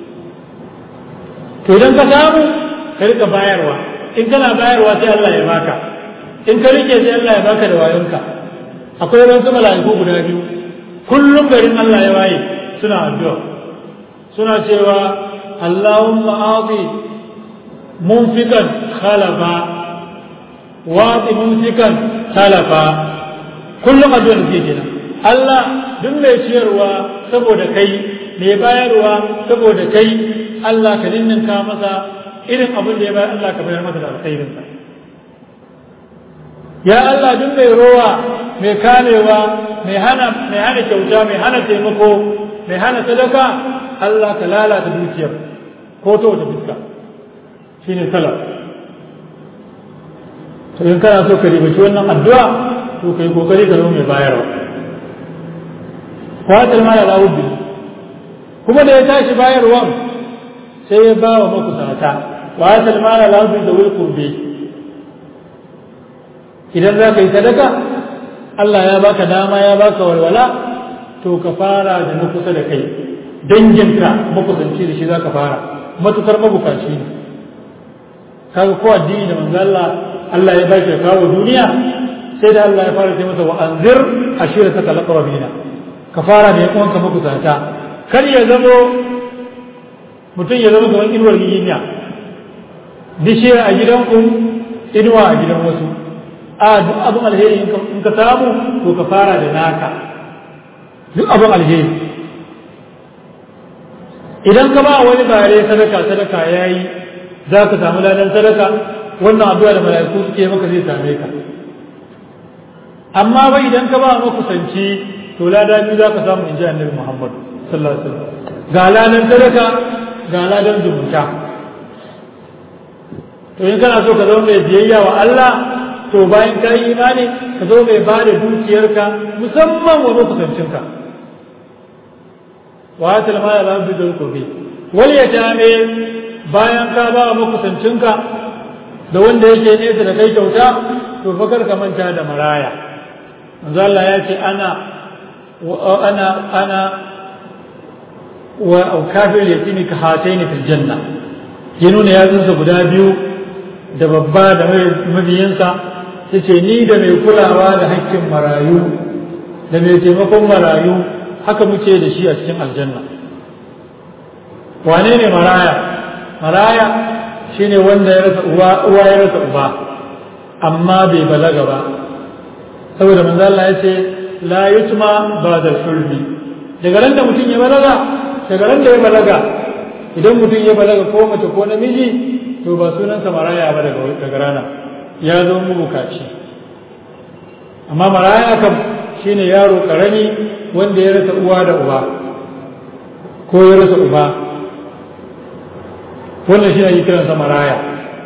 to idan ka samu ka rika bayarwa in kana bayarwa sai Allah ya baka in ka rike sai Allah ya baka da wayonka akwai wasu mala'iku guda biyu kullum garin Allah ya waye suna addu'a suna cewa Allahumma a'ti munfiqan khalafa wa'ti mumsikan khalafa kullum addu'a da kenan Allah duk mai ciyarwa saboda kai mai bayarwa saboda kai Allah ka ninninka masa irin abin da ya bayar Allah ka bayar masa da alkhairinsa ya Allah duk mai rowa mai kamewa mai hana mai hana kyauta mai hana taimako mai hana sadaka Allah ka lalata dukiyar ko ta wata fuska shine salaf to in kana so ka ribaci wannan addu'a to kai kokari ka zama mai bayarwa fatar ma ya lawo kuma da ya tashi bayarwan sai ya ba wa makusata wa ya salmana lafi da wai kurbe idan za ka yi sadaka Allah ya baka dama ya baka walwala to ka fara da na kusa da kai danginka makusanci da shi za ka fara matukar mabukaci ne kaga ko addini da manzo Allah Allah ya bashi ya kawo duniya sai da Allah ya fara ce masa wa anzir ashirataka laqrabina ka fara da yan uwanka makusata kar ya zamo mutum ya zama kamar inuwar giginya bishiya a gidanku inuwa a gidan wasu a duk abin alheri in ka samu to ka fara da naka duk abin alheri idan ka ba wani bare sadaka sadaka ya yi za ka samu ladan sadaka wannan addu'a da mala'iku suke maka zai same ka amma ba idan ka ba makusanci to lada biyu za ka samu in ji annabi muhammad sallallahu alaihi wasallam ga ladan sadaka ga ladan zumunta to in kana so ka zama mai biyayya wa Allah to bayan ka yi imani ka zo mai ba da dukiyarka musamman wa makusancinka wa ta lama da bi da kurbi wal ya tame bayan ka ba wa makusancinka da wanda yake nesa da kai kyauta to fakar ka manta da maraya manzo Allah ya ce ana ana ana wa kafir yatimi ka hataini fil janna ya nuna yatsunsa guda biyu da babba da mabiyansa ya ce ni da mai kulawa da hakkin marayu da mai taimakon marayu haka muke da shi a cikin aljanna wane ne maraya maraya shine wanda ya rasa uwa uwa ya rasa uba amma bai balaga ba saboda manzo Allah ya ce la yutma ba'da sulbi daga ran da mutum ya balaga daga ran da ya balaga idan mutum ya balaga ko mace ko namiji to ba sunansa maraya ba daga rana ya zo mabukaci amma maraya kam shine yaro karami wanda ya rasa uwa da uba ko ya rasa uba wannan shi ne kiransa maraya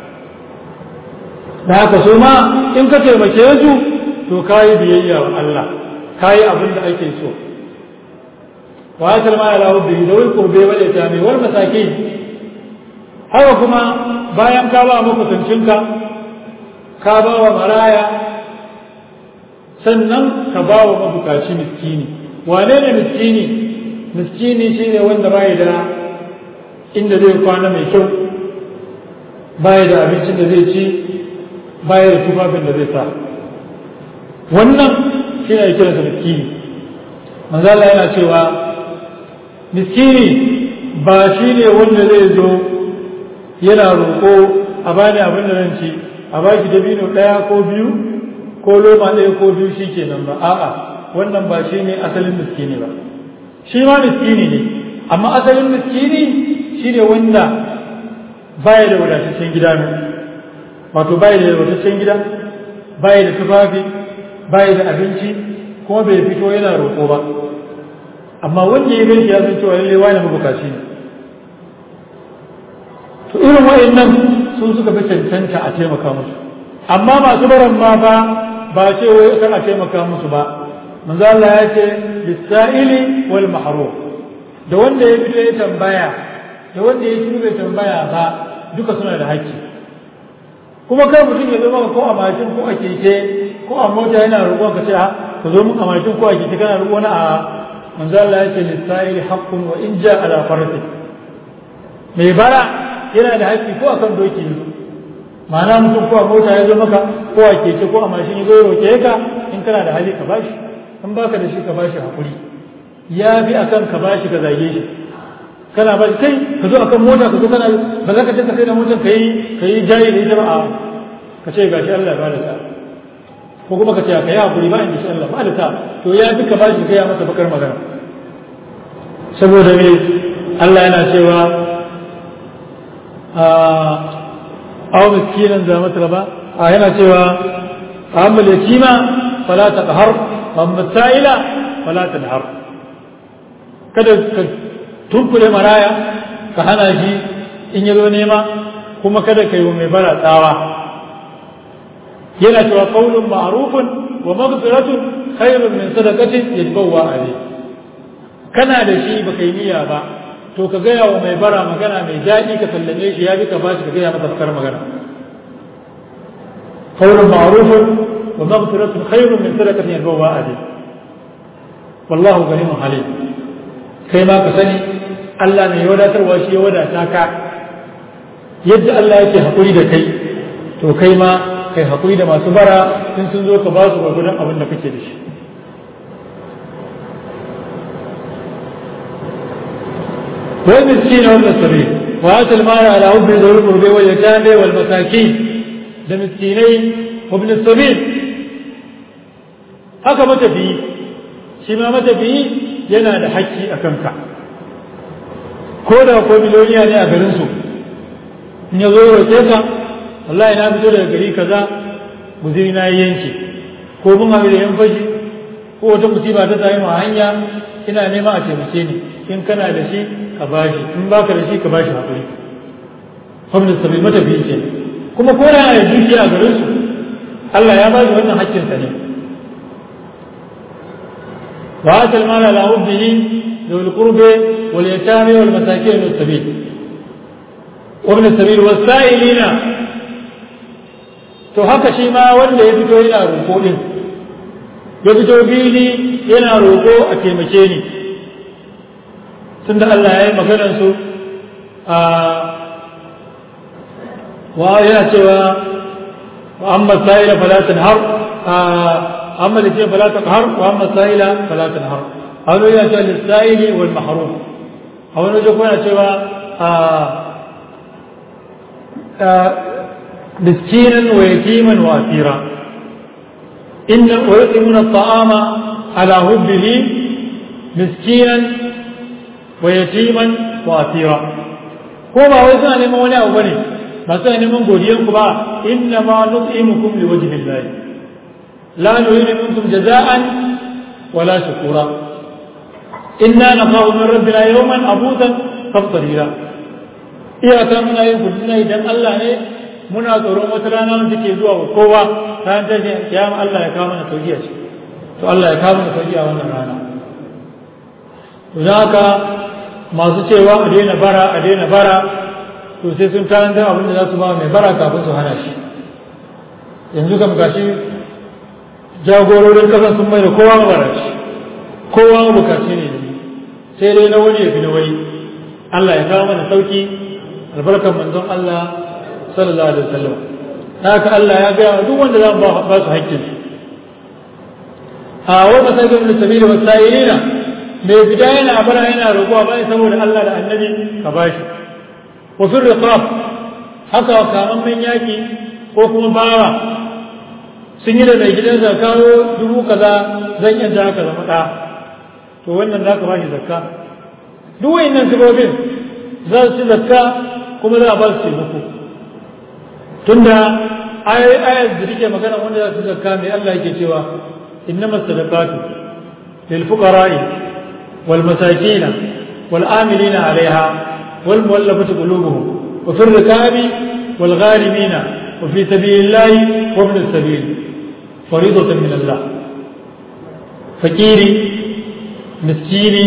da haka so ma in ka taimake su to ka yi biyayya wa Allah ka yi abin da ake so wa ya kalma ya lahu bihi da wai kurbe wa ta mai wal masakin haka kuma bayan ka ba makusancinka ka ba wa maraya sannan ka ba wa mabukaci miskini wane ne miskini miskini shine wanda bai da inda zai kwana mai kyau bai da abincin da zai ci bai da tufafin da zai sa wannan shi ne kiransa miskini manzala yana cewa miskini ba shi ne wanda zai zo yana roƙo a bani abin da zan ci a ba shi dabino ɗaya ko biyu ko loma ɗaya ko biyu shi kenan ba a'a wannan ba shi ne asalin miskini ba shi ma miskini ne amma asalin miskini shi ne wanda baya da wadataccen gida ne wato baya da wadataccen gida baya da tufafi baya da abinci kuma bai fito yana roƙo ba amma wanda ya gani ya san cewa lallai wani mabukaci ne to irin wa'annan sun suka fi cancanta a taimaka musu amma masu baran ma ba ba ce wai kan a taimaka musu ba manzo Allah ya ce lisa'ili wal mahrum da wanda ya fito ya tambaya da wanda ya shiru bai tambaya ba duka suna da haƙƙi kuma kai mutum ya zo maka ko a mashin ko a keke ko a mota yana roƙon ka ce ka zo mun a mashin ko a keke kana roƙon a manzo Allah ya ce lisa'ili haqqun wa in ja ala farati mai bara yana da haƙƙi ko akan doki ne ma'ana mutum ko a mota ya zo maka ko a keke ko a mashin ya zo ya roƙe ka in kana da hali ka bashi in baka da shi ka bashi hakuri ya bi akan ka bashi ka zage shi kana bashi kai ka zo akan mota ka zo kana ba za ka ce ka kai da motar ka yi ka yi jari da ita ba a ka ce gashi Allah ba da ta ko kuma ka ce ka yi hakuri ba in shi Allah ba da ta to ya bi ka bashi ka ya masa bakar magana saboda me Allah yana cewa aw miskinan za mata ba a yana cewa amma yatima fala taqhar amma sa'ila fala tanhar kada ka tunkule maraya ka hana shi in yazo nema kuma kada ka yi wa mai bara tsawa yana cewa qaulun ma'rufun wa maghfiratun khairun min sadaqatin yajbawa alayhi kana da shi baka yi niyya ba to ka gaya wa mai bara magana mai daɗi ka sallame shi ya bi ka bashi ka gaya masa bakar magana qawlun ma'rufun wa maghfiratun khairun min sadaqatin yadbawa adi wallahu ghaniyyun halim kai ma ka sani Allah mai wadatarwa shi ya wadata ka yadda Allah yake hakuri da kai to kai ma kai hakuri da masu bara in sun zo ka ba su gwargwadon abin da kake da shi والمسكين وابن السبيل وآتى المال على حبه ذوي القربى واليتامى والمساكين ده مسكينين وابن السبيل haka matafiyi shi ma matafiyi yana da haƙƙi a kanka ko da ko miliyoniya ne a garinsu in ya zo roƙe ka wallahi na fito daga gari kaza guziri na yanke ko mun haɗu da yan fashi ko wata musiba ta sami ma hanya ina nema a taimake ni in kana da shi ka bashi in baka da shi ka bashi hakuri famnin sabi matafiyi ce kuma ko da ya dukiya a garin su Allah ya ba shi wannan hakkin sa ne wa ata al-mala ala hubbihi ذوي القربى واليتامى والمساكين من السبيل وابن السبيل والسائلين to haka shi ma wanda ya fito yana roƙo din ya fito fili yana roƙo a taimake ni tunda Allah ya yi maganar su a wa yana cewa wa amma sa'ila fala tanhar amma da ce fala tanhar wa amma sa'ila fala tanhar a wani yana cewa lissa'ili wal mahrum a wani wajen kuma yana cewa miskinan wa yatiman wa asira inna wa yutimuna at-ta'ama ala hubbihi miskinan wa yatiman wa asira ko ba wai suna neman wani abu bane ba suna neman godiyan ku ba inna ma nut'imukum li wajhi Allah la nuridu minkum jaza'an wala shukura inna nakhafu min rabbina yawman abudan qamtarira iyaka muna yin kudina idan Allah ne muna tsoron wata rana da take zuwa wa kowa ran ta ce kiyama Allah ya kawo mana tauhiya ce to Allah ya kawo mana tauhiya wannan rana to dan haka masu cewa a daina bara a daina bara to sai sun tarantar abin da za su ba mai bara kafin su hana shi yanzu kam gashi jagororin kasan sun mai da kowa mabaraci kowa bukaci ne sai dai na wani ya fi na wani Allah ya kawo mana sauki albarkar manzon Allah sallallahu alaihi wasallam haka Allah ya ga duk wanda za mu ba su haƙƙin a wa masakin da sabili wa sa'ilina mai fita yana bara yana roƙo ba saboda Allah da annabi ka bashi wa fi riqab haka kamammen yaki ko kuma bawa sun yi da mai gidansa kawo dubu kaza zan yanta haka zama ɗa to wannan za ka ba shi zakka duk wayannan sabobin za su ci zakka kuma za a ba su taimako tunda ayat da take magana wanda za su zakka mai Allah yake cewa innama sadaqatu lil fuqara'i wal masakin wal amilina 'alayha wal muwallafati qulubuhum wa fir rikabi wal gharimina wa fi sabilillahi wa ibn as-sabil فريضة من الله فقيري مسكيني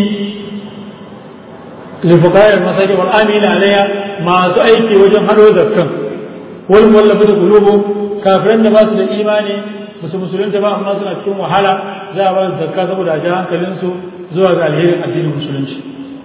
لفقراء المساجد والآمين عليها ما سأيكي وجن حلو ذكا والمولفة قلوبهم كافرين ما سد إيماني musu musulunta ba amma suna cikin wahala za a ba su zakka saboda a ji hankalinsu zuwa ga alherin addinin musulunci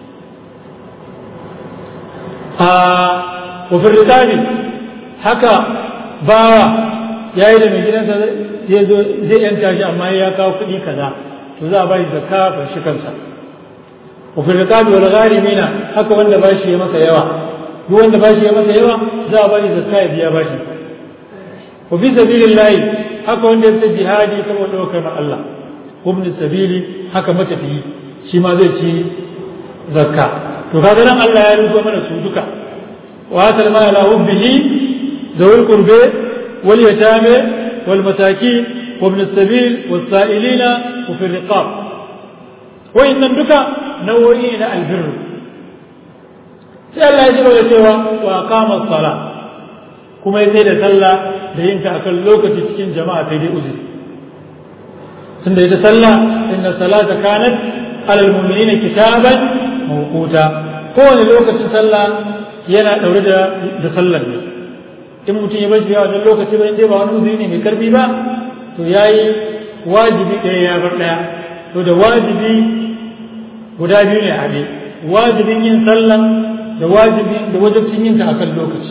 a wafin rikabi haka bawa ya yi da mai gidansa zai zo zai yanka shi amma ya kawo kuɗi kaza to za a ba shi zakka fa shi kansa wa fi riqabi wal gharimina haka wanda ba shi ya masa yawa duk wanda ba shi ya masa yawa za a ba shi zakka ya biya bashi wa fi sabilillah haka wanda ya fita jihadi saboda daukar Allah ibn sabili haka matafiyi shi ma zai ci zakka to kaga nan Allah ya rubuta mana su duka wa atal ma ala hubbihi zawul qurbi wal yatame wal masakin وابن السبيل والسائلين وفي الرقاب وإن دكا نوعين البر sai Allah ya jira da cewa wa kama sala kuma ya da sallah da yin ta akan lokaci cikin jama'a sai dai uzuri tunda ita sallah inna salata kanat alal mu'minina kitaban mawquta kowane lokacin sallah yana daure da da sallar ne in mutum ya bar shi a wannan lokaci ba dai ba wani uzuri ne mai karfi ba to ya yi wajibi ɗaya ya bar ɗaya to da wajibi guda biyu ne a haɗe wajibin yin sallan da wajibi da wajibcin yin ta a kan lokaci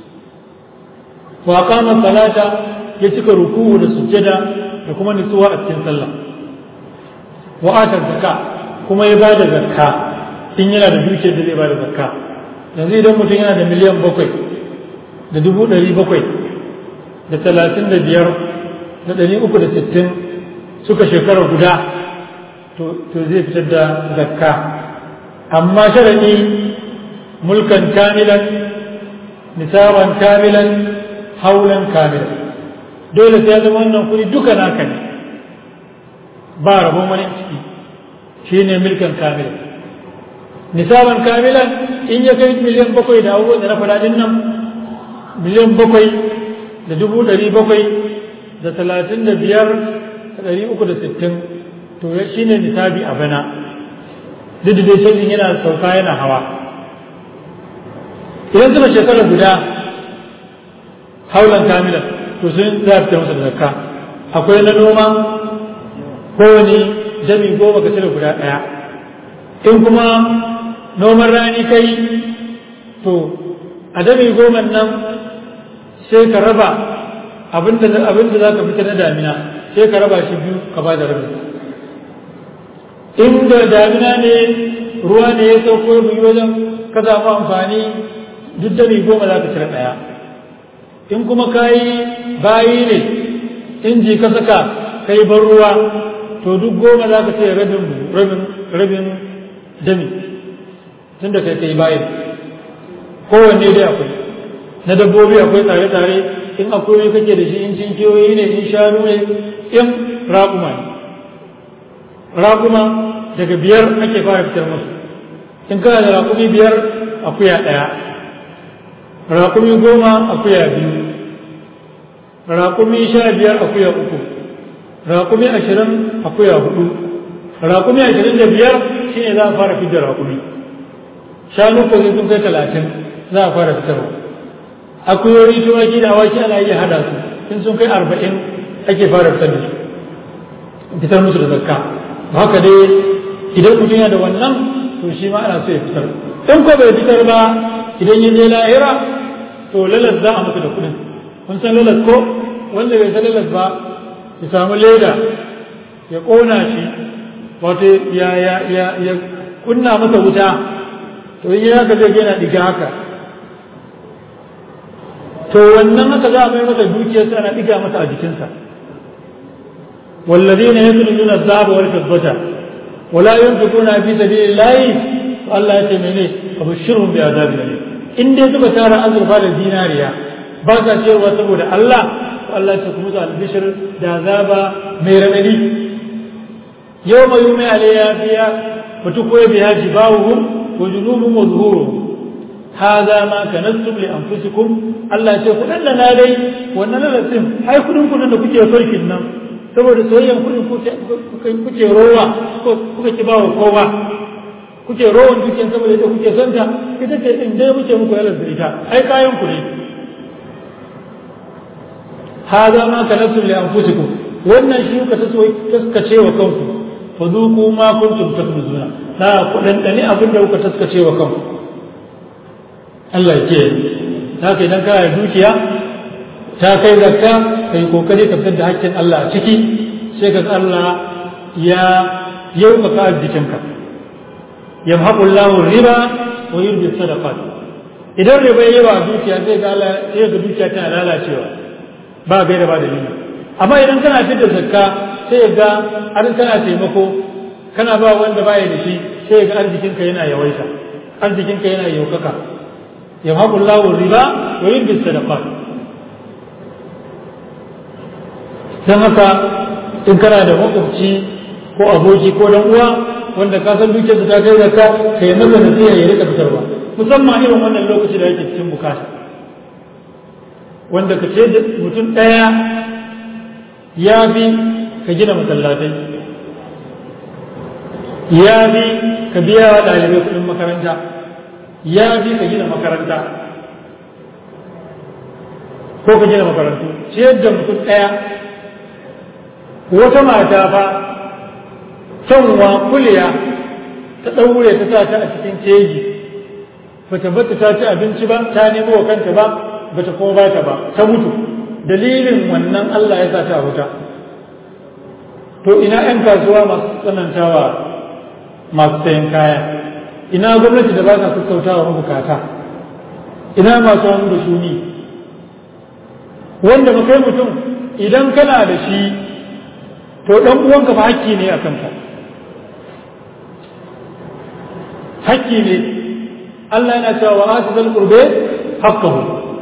wa kama salata ya cika ruku'u da sujjada da kuma nutsuwa a cikin sallah wa ata zakka kuma ya bada zakka in yana da dukiyar da zai bada zakka yanzu idan mutum yana da miliyan bakwai da dubu ɗari bakwai da talatin da biyar da ɗari uku da sittin suka shekara guda to zai fitar da zakka amma sharaɗi mulkan kamilan nisaban kamilan haulan kamilan dole sai ya zama wannan kuɗi duka naka ne ba rabon wani ciki shi ne milkan kamilan nisaban kamilan in ya kai miliyan bakwai da abubuwan da na faɗaɗin nan miliyan bakwai da dubu ɗari bakwai da talatin da biyar da ɗari uku da sittin to shi ne nisabi a bana duk da dai canjin yana sauka yana hawa idan suka shekara guda haulan kamila to sun za a fita masa da zakka akwai na noma kowane jami goma ka cire guda ɗaya in kuma noman rani kai to a jami goma nan sai ka raba abinda za ka fita na damina sai ka raba shi biyu ka ba da rabin inda damina ne ruwa ne ya sauko biyu wajen ka samu amfani duk da goma za ka cire ɗaya in kuma ka yi bayi ne inji ka saka ka yi ban ruwa to duk goma za ka ce rabin rabin rabin dami tun da kai ka yi bayi kowanne dai akwai na dabbobi akwai tare-tare in akwai kake da shi in cinkiyoyi ne in shanu ne in raƙuma ne raƙuma daga biyar ake fara fitar musu in kana da raƙumi biyar akuya ɗaya raƙumi goma akuya biyu raƙumi sha biyar akuya uku raƙumi ashirin akuya hudu raƙumi ashirin da biyar shi ne za a fara fitar raƙumi shanu ko sun kai talatin za a fara fitarwa akuyoyi tumaki da awaki ana iya hada su in sun kai arba'in ake fara fitar da su fitar musu da zakka haka dai idan mutum yana da wannan to shi ma ana so ya fitar in ko bai fitar ba idan ya je lahira to lalas za a masa da kuɗin kun san lalas ko wanda bai san lalas ba ya samu leda ya ƙona shi wato ya ya ya ya kunna masa wuta to in ya haka zai yana diga haka to wannan haka za a mai masa dukiyarsa ana diga masa a jikinsa والذين يكنزون الذهب والفضة ولا ينفقونها في سبيل الله فالله يتمنى فبشرهم بعذاب أليم إن دي suka tara azurfa da zinariya ba sa cewa saboda Allah Allah ta kuma albishir da azaba mai ramadi yau mai yumi alayya fiya وتقوي بها جباههم وجنوبهم وظهورهم هذا ما كنتم لانفسكم الله ya ce kudin da na dai wannan lalatin ai kudin kudin da kuke farkin nan saboda soyayyan kudin kuke rowa kuka ki bawa kowa kuke rowan dukiyar saboda ita kuke son ta ita ce in dai muke muku yalar da ita ai kayan ku ne hada ma kanattum li anfusikum wannan shi kuka taskace wa kanku fadhuku ma kuntum taknuzuna na ku dandani abin da kuka taskace wa kanku Allah ya ce haka idan kana dukiya ta kai zakka kai kokari ka fitar da hakkin Allah a ciki sai ka Allah ya yaukaka arzikinka yamhaqu Allahu riba wa yurbi sadaqat idan riba yayi wa dukiya sai ga Allah sai ga dukiya tana lalacewa ba gaira ba dalili amma idan kana fitar zakka sai ga har kana taimako kana ba wanda baya da shi sai ga arzikinka yana yawaita arzikinka yana yaukaka yamhaqu Allahu riba wa yurbi sadaqat dan haka in kana da makwabci ko aboki ko dan uwa wanda ka san dukiyar ta kai zakka kai masa nasiha ya rika fitarwa musamman irin wannan lokaci da yake cikin bukata wanda ka ce mutum ɗaya ya bi ka gina masallatai ya bi ka biya wa ɗalibai kuɗin makaranta ya bi ka gina makaranta ko ka gina makarantu ciyar da mutum ɗaya wata mata fa canwa kuliya ta ɗaure ta sa ta a cikin keji bata bata ta ci abinci ba ta nemo wa kanta ba bata kuma ba ta ba ta mutu dalilin wannan Allah ya sa ta wuta to ina 'yan kasuwa masu tsanantawa masu sayan kaya ina gwamnati da ba ta sassautawa mabukata ina masu hannu da shuni wanda ba kai mutum idan kana da shi to ɗan uwanka fa hakki ne a kanka hakki ne Allah yana cewa wa ati zal qurbe haqqahu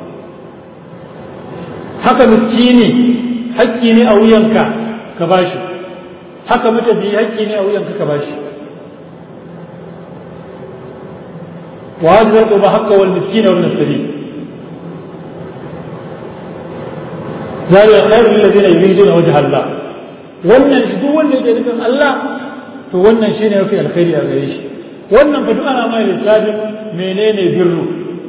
haka miskini hakki ne a wuyanka ka bashi haka matafi hakki ne a wuyanka ka bashi wa ati zal qurbe haqqa wal miskina wal sabil ذلك خير للذين يريدون وجه الله wannan shi duk wanda yake nufin Allah to wannan shine mafi alkhairi a gare shi wannan fa duk ana mai lissafin menene birru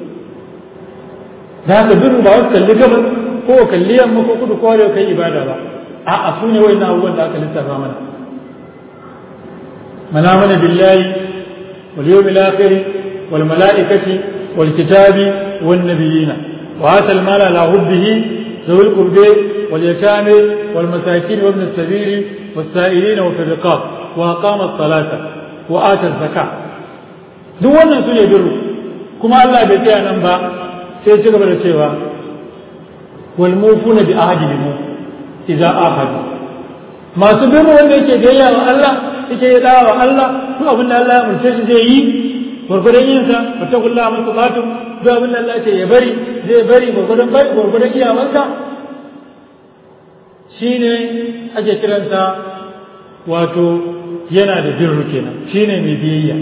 da haka birru ba wasu kalli gabas ko kalli yamma ko kudu ko arewa kai ibada ba a'a su ne wayannan abubuwan da aka lissafa mana man amana billahi wal yawmil akhir wal malaikati wal kitabi wan nabiyina wa atal mala ala hubbihi ذوي القرب واليتامى والمساكين وابن السبيل والسائلين وفي الرقاب وأقام الصلاة وآتى الزكاة duk wannan su ne birru kuma Allah bai tsaya nan ba sai ci gaba da cewa wal mufuna bi ahdi limu idza ahadu masu birru wanda yake biyayya wa Allah yake yi dawa wa Allah duk abin da Allah ya murce shi zai yi gwargwadon yin sa fattakullaha mastata'tum duk abin da Allah ce ya bari zai bari gwargwadon bai gwargwadon iyawansa shine ake kiransa wato yana da birru kenan shine mai biyayya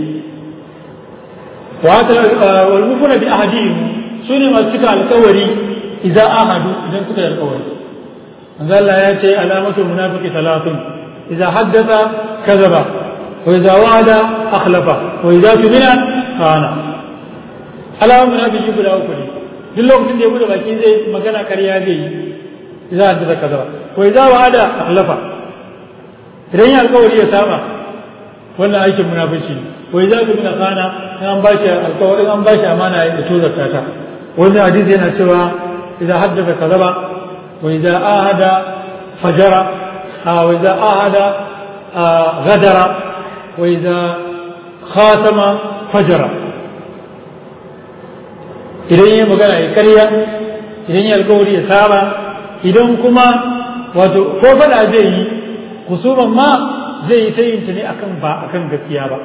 wa wal mufuna bi ahadihim sune masu cika alƙawari idan ahadu idan suka yi alƙawari manzo Allah ya ce alamatul munafiqi salatun idza haddatha kadhaba wa idza wa'ada akhlafa wa idza tumina khana alamun munafiki guda uku ne duk lokacin da ya bude baki zai magana karya zai yi idza haddatha kadhaba wa idza wa'ada akhlafa idan ya alƙawari ya saba wannan aikin munafici ne wai za ka mina kana in an ba shi alƙawarin an ba shi amana ya tozarta ta wannan hadisi yana cewa idan haddasa kazaba wa idan ahada fajara wa idan ahada غدر وإذا خاتم فجر idan yi magana ya karya idan yi alkawari ya saba idan kuma wato ko faɗa zai yi kusurban ma zai yi ta yin ta ne akan ba akan gaskiya ba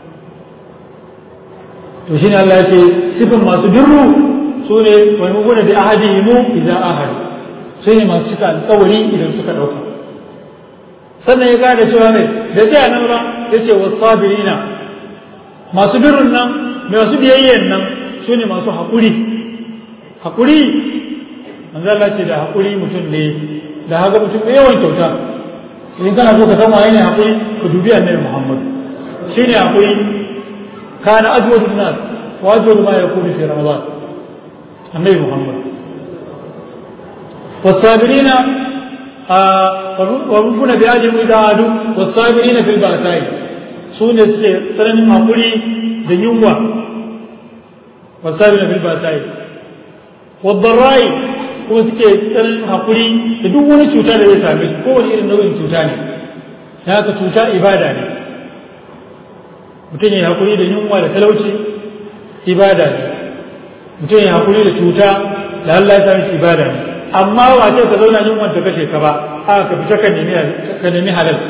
to shine Allah ya ce sifin masu birru su ne wani muguna da ahadi mu idan ahadi su ne masu cika alkawari idan suka ɗauka sannan ya gada cewa ne da zai nan ba ya ce wasu sabirina masu birrin nan masu biyayyen nan su ne masu haƙuri haƙuri manzo Allah ce da haƙuri mutum ne da haka mutum ne yawan kyauta in kana so ka san waye ne haƙuri ka dubi annabi Muhammad shine haƙuri kana ajwadu nas wa ajwadu ma yakunu fi ramadan annabi Muhammad والصابرين وربنا بأجر إذا عادوا والصابرين في البأساء سونة سنن مقولي دنيوة والصابرين في البأساء والضراء kuma suke tsananin haƙuri da duk wani cuta da zai same su kowane irin nau'in cuta ne ta haka cuta ibada ne mutum ya haƙuri da yunwa da talauci ibada ne mutum ya haƙuri da cuta da Allah ya sami ibada ne amma ba ce ka zauna yin wanda kashe ka ba a ka fita ka nemi ka nemi halal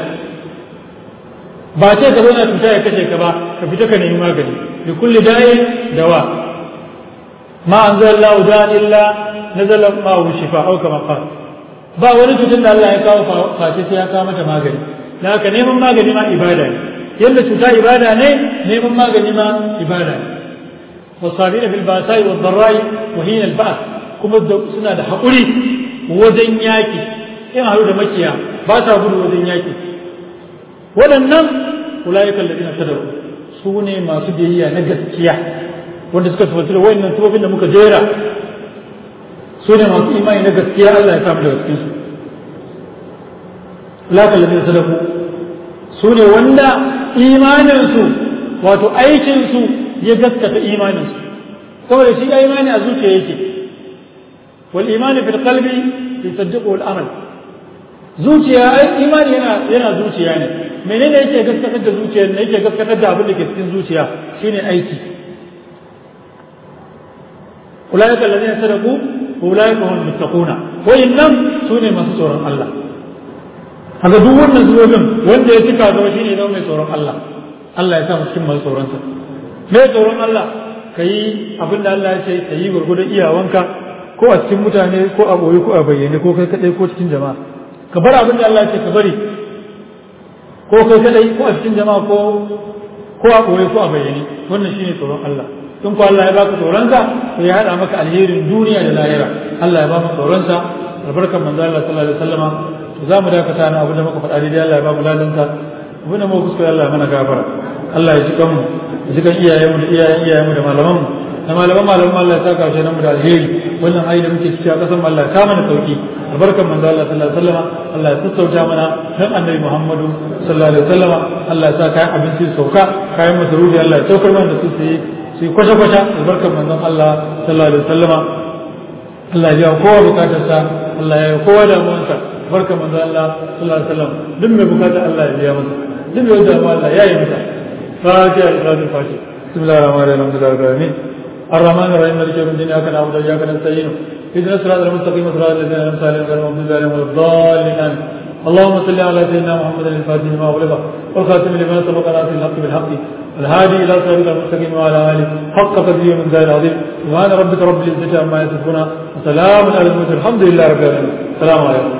ba ce ka zauna cuta ya kashe ka ba ka fita ka nemi magani bi kulli da'in dawa ma anzalallahu da'an illa nazala ma'ahu shifa au kama qala ba wani cutar da Allah ya kawo face sai ya kawo mata magani da haka neman magani ma ibada ne yadda cuta ibada ne neman magani ma ibada ne والصابرين في الباساء والضراء وحين البأس kuma suna da haƙuri wajen yaƙi in haɗu da makiya ba sa gudu wajen yaƙi waɗannan ulayikan da ina sadaru su ne masu biyayya na gaskiya wanda suka tafi da wayannan tufafin da muka jera su ne masu imani na gaskiya Allah ya samu daga cikin su ulayikan da ina sadaru su ne wanda imaninsu wato aikinsu ya gaskata imaninsu saboda shi ya imani a zuciya yake والإيمان في القلب يصدقه الأمل zuciya ai imani yana yana zuciya ne menene yake gaskatar da zuciya ne yake gaskatar da abin da ke cikin zuciya shine aiki ulaika alladhina sadaqu ulaika hum muttaquna wayannan sune masu tsoron Allah haka duk wannan zuwogin wanda ya cika zama shine zama mai tsoron Allah Allah ya sa mu cikin masu tsoron sa mai tsoron Allah kayi abin da Allah ya ce kayi gurgurdan iyawanka ko a cikin mutane ko a boye ko a bayyane ko kai kadai ko cikin jama'a ka bar abin da Allah ce ka bari ko kai kadai ko a cikin jama'a ko ko a boye ko a bayyane wannan shine tsoron Allah in ko Allah ya baka tsoron sa to ya hada maka alherin duniya da lahira Allah ya baka tsoron sa albarkan manzo Allah sallallahu alaihi wasallama to za mu dakata na abin da muka faɗa daidai Allah ya ba mu ladan sa abin da muka kuskure Allah ya mana gafara Allah ya ji kanmu ya ji kan iyayenmu da iyayen iyayenmu da malamanmu da malaman malaman Allah ya saka shi nan da alheri wannan ayi da muke ciki a kasan Allah ka mana sauki albarkan manzo Allah sallallahu alaihi wasallam Allah ya sassauta mana dan annabi Muhammadu sallallahu alaihi wasallam Allah ya sa kayan abinci sauka kayan masarufi Allah ya saukar mana da su su yi su yi kwashe kwashe albarkan manzon Allah sallallahu alaihi wasallam Allah ya kowa bukatar sa Allah ya kowa damuwansa barkan manzon Allah sallallahu alaihi wasallam duk mai bukatar Allah ya biya masa duk mai damuwa Allah ya yi masa fatiha al-fatiha fatiha بسم الله الرحمن الرحيم الحمد لله رب العالمين الرحمن الرحيم مالك يوم الدين اياك نعبد واياك نستعين اهدنا الصراط المستقيم صراط الذين انعمت عليهم غير المغضوب عليهم ولا الضالين اللهم صل على سيدنا محمد الفاتح لما اغلق والخاتم لما سبق ناصر الحق بالحق الهادي الى صراط المستقيم وعلى اله حق قدره من ذا العظيم سبحان ربك رب العزه عما يصفون وسلام على المرسلين الحمد لله رب العالمين السلام عليكم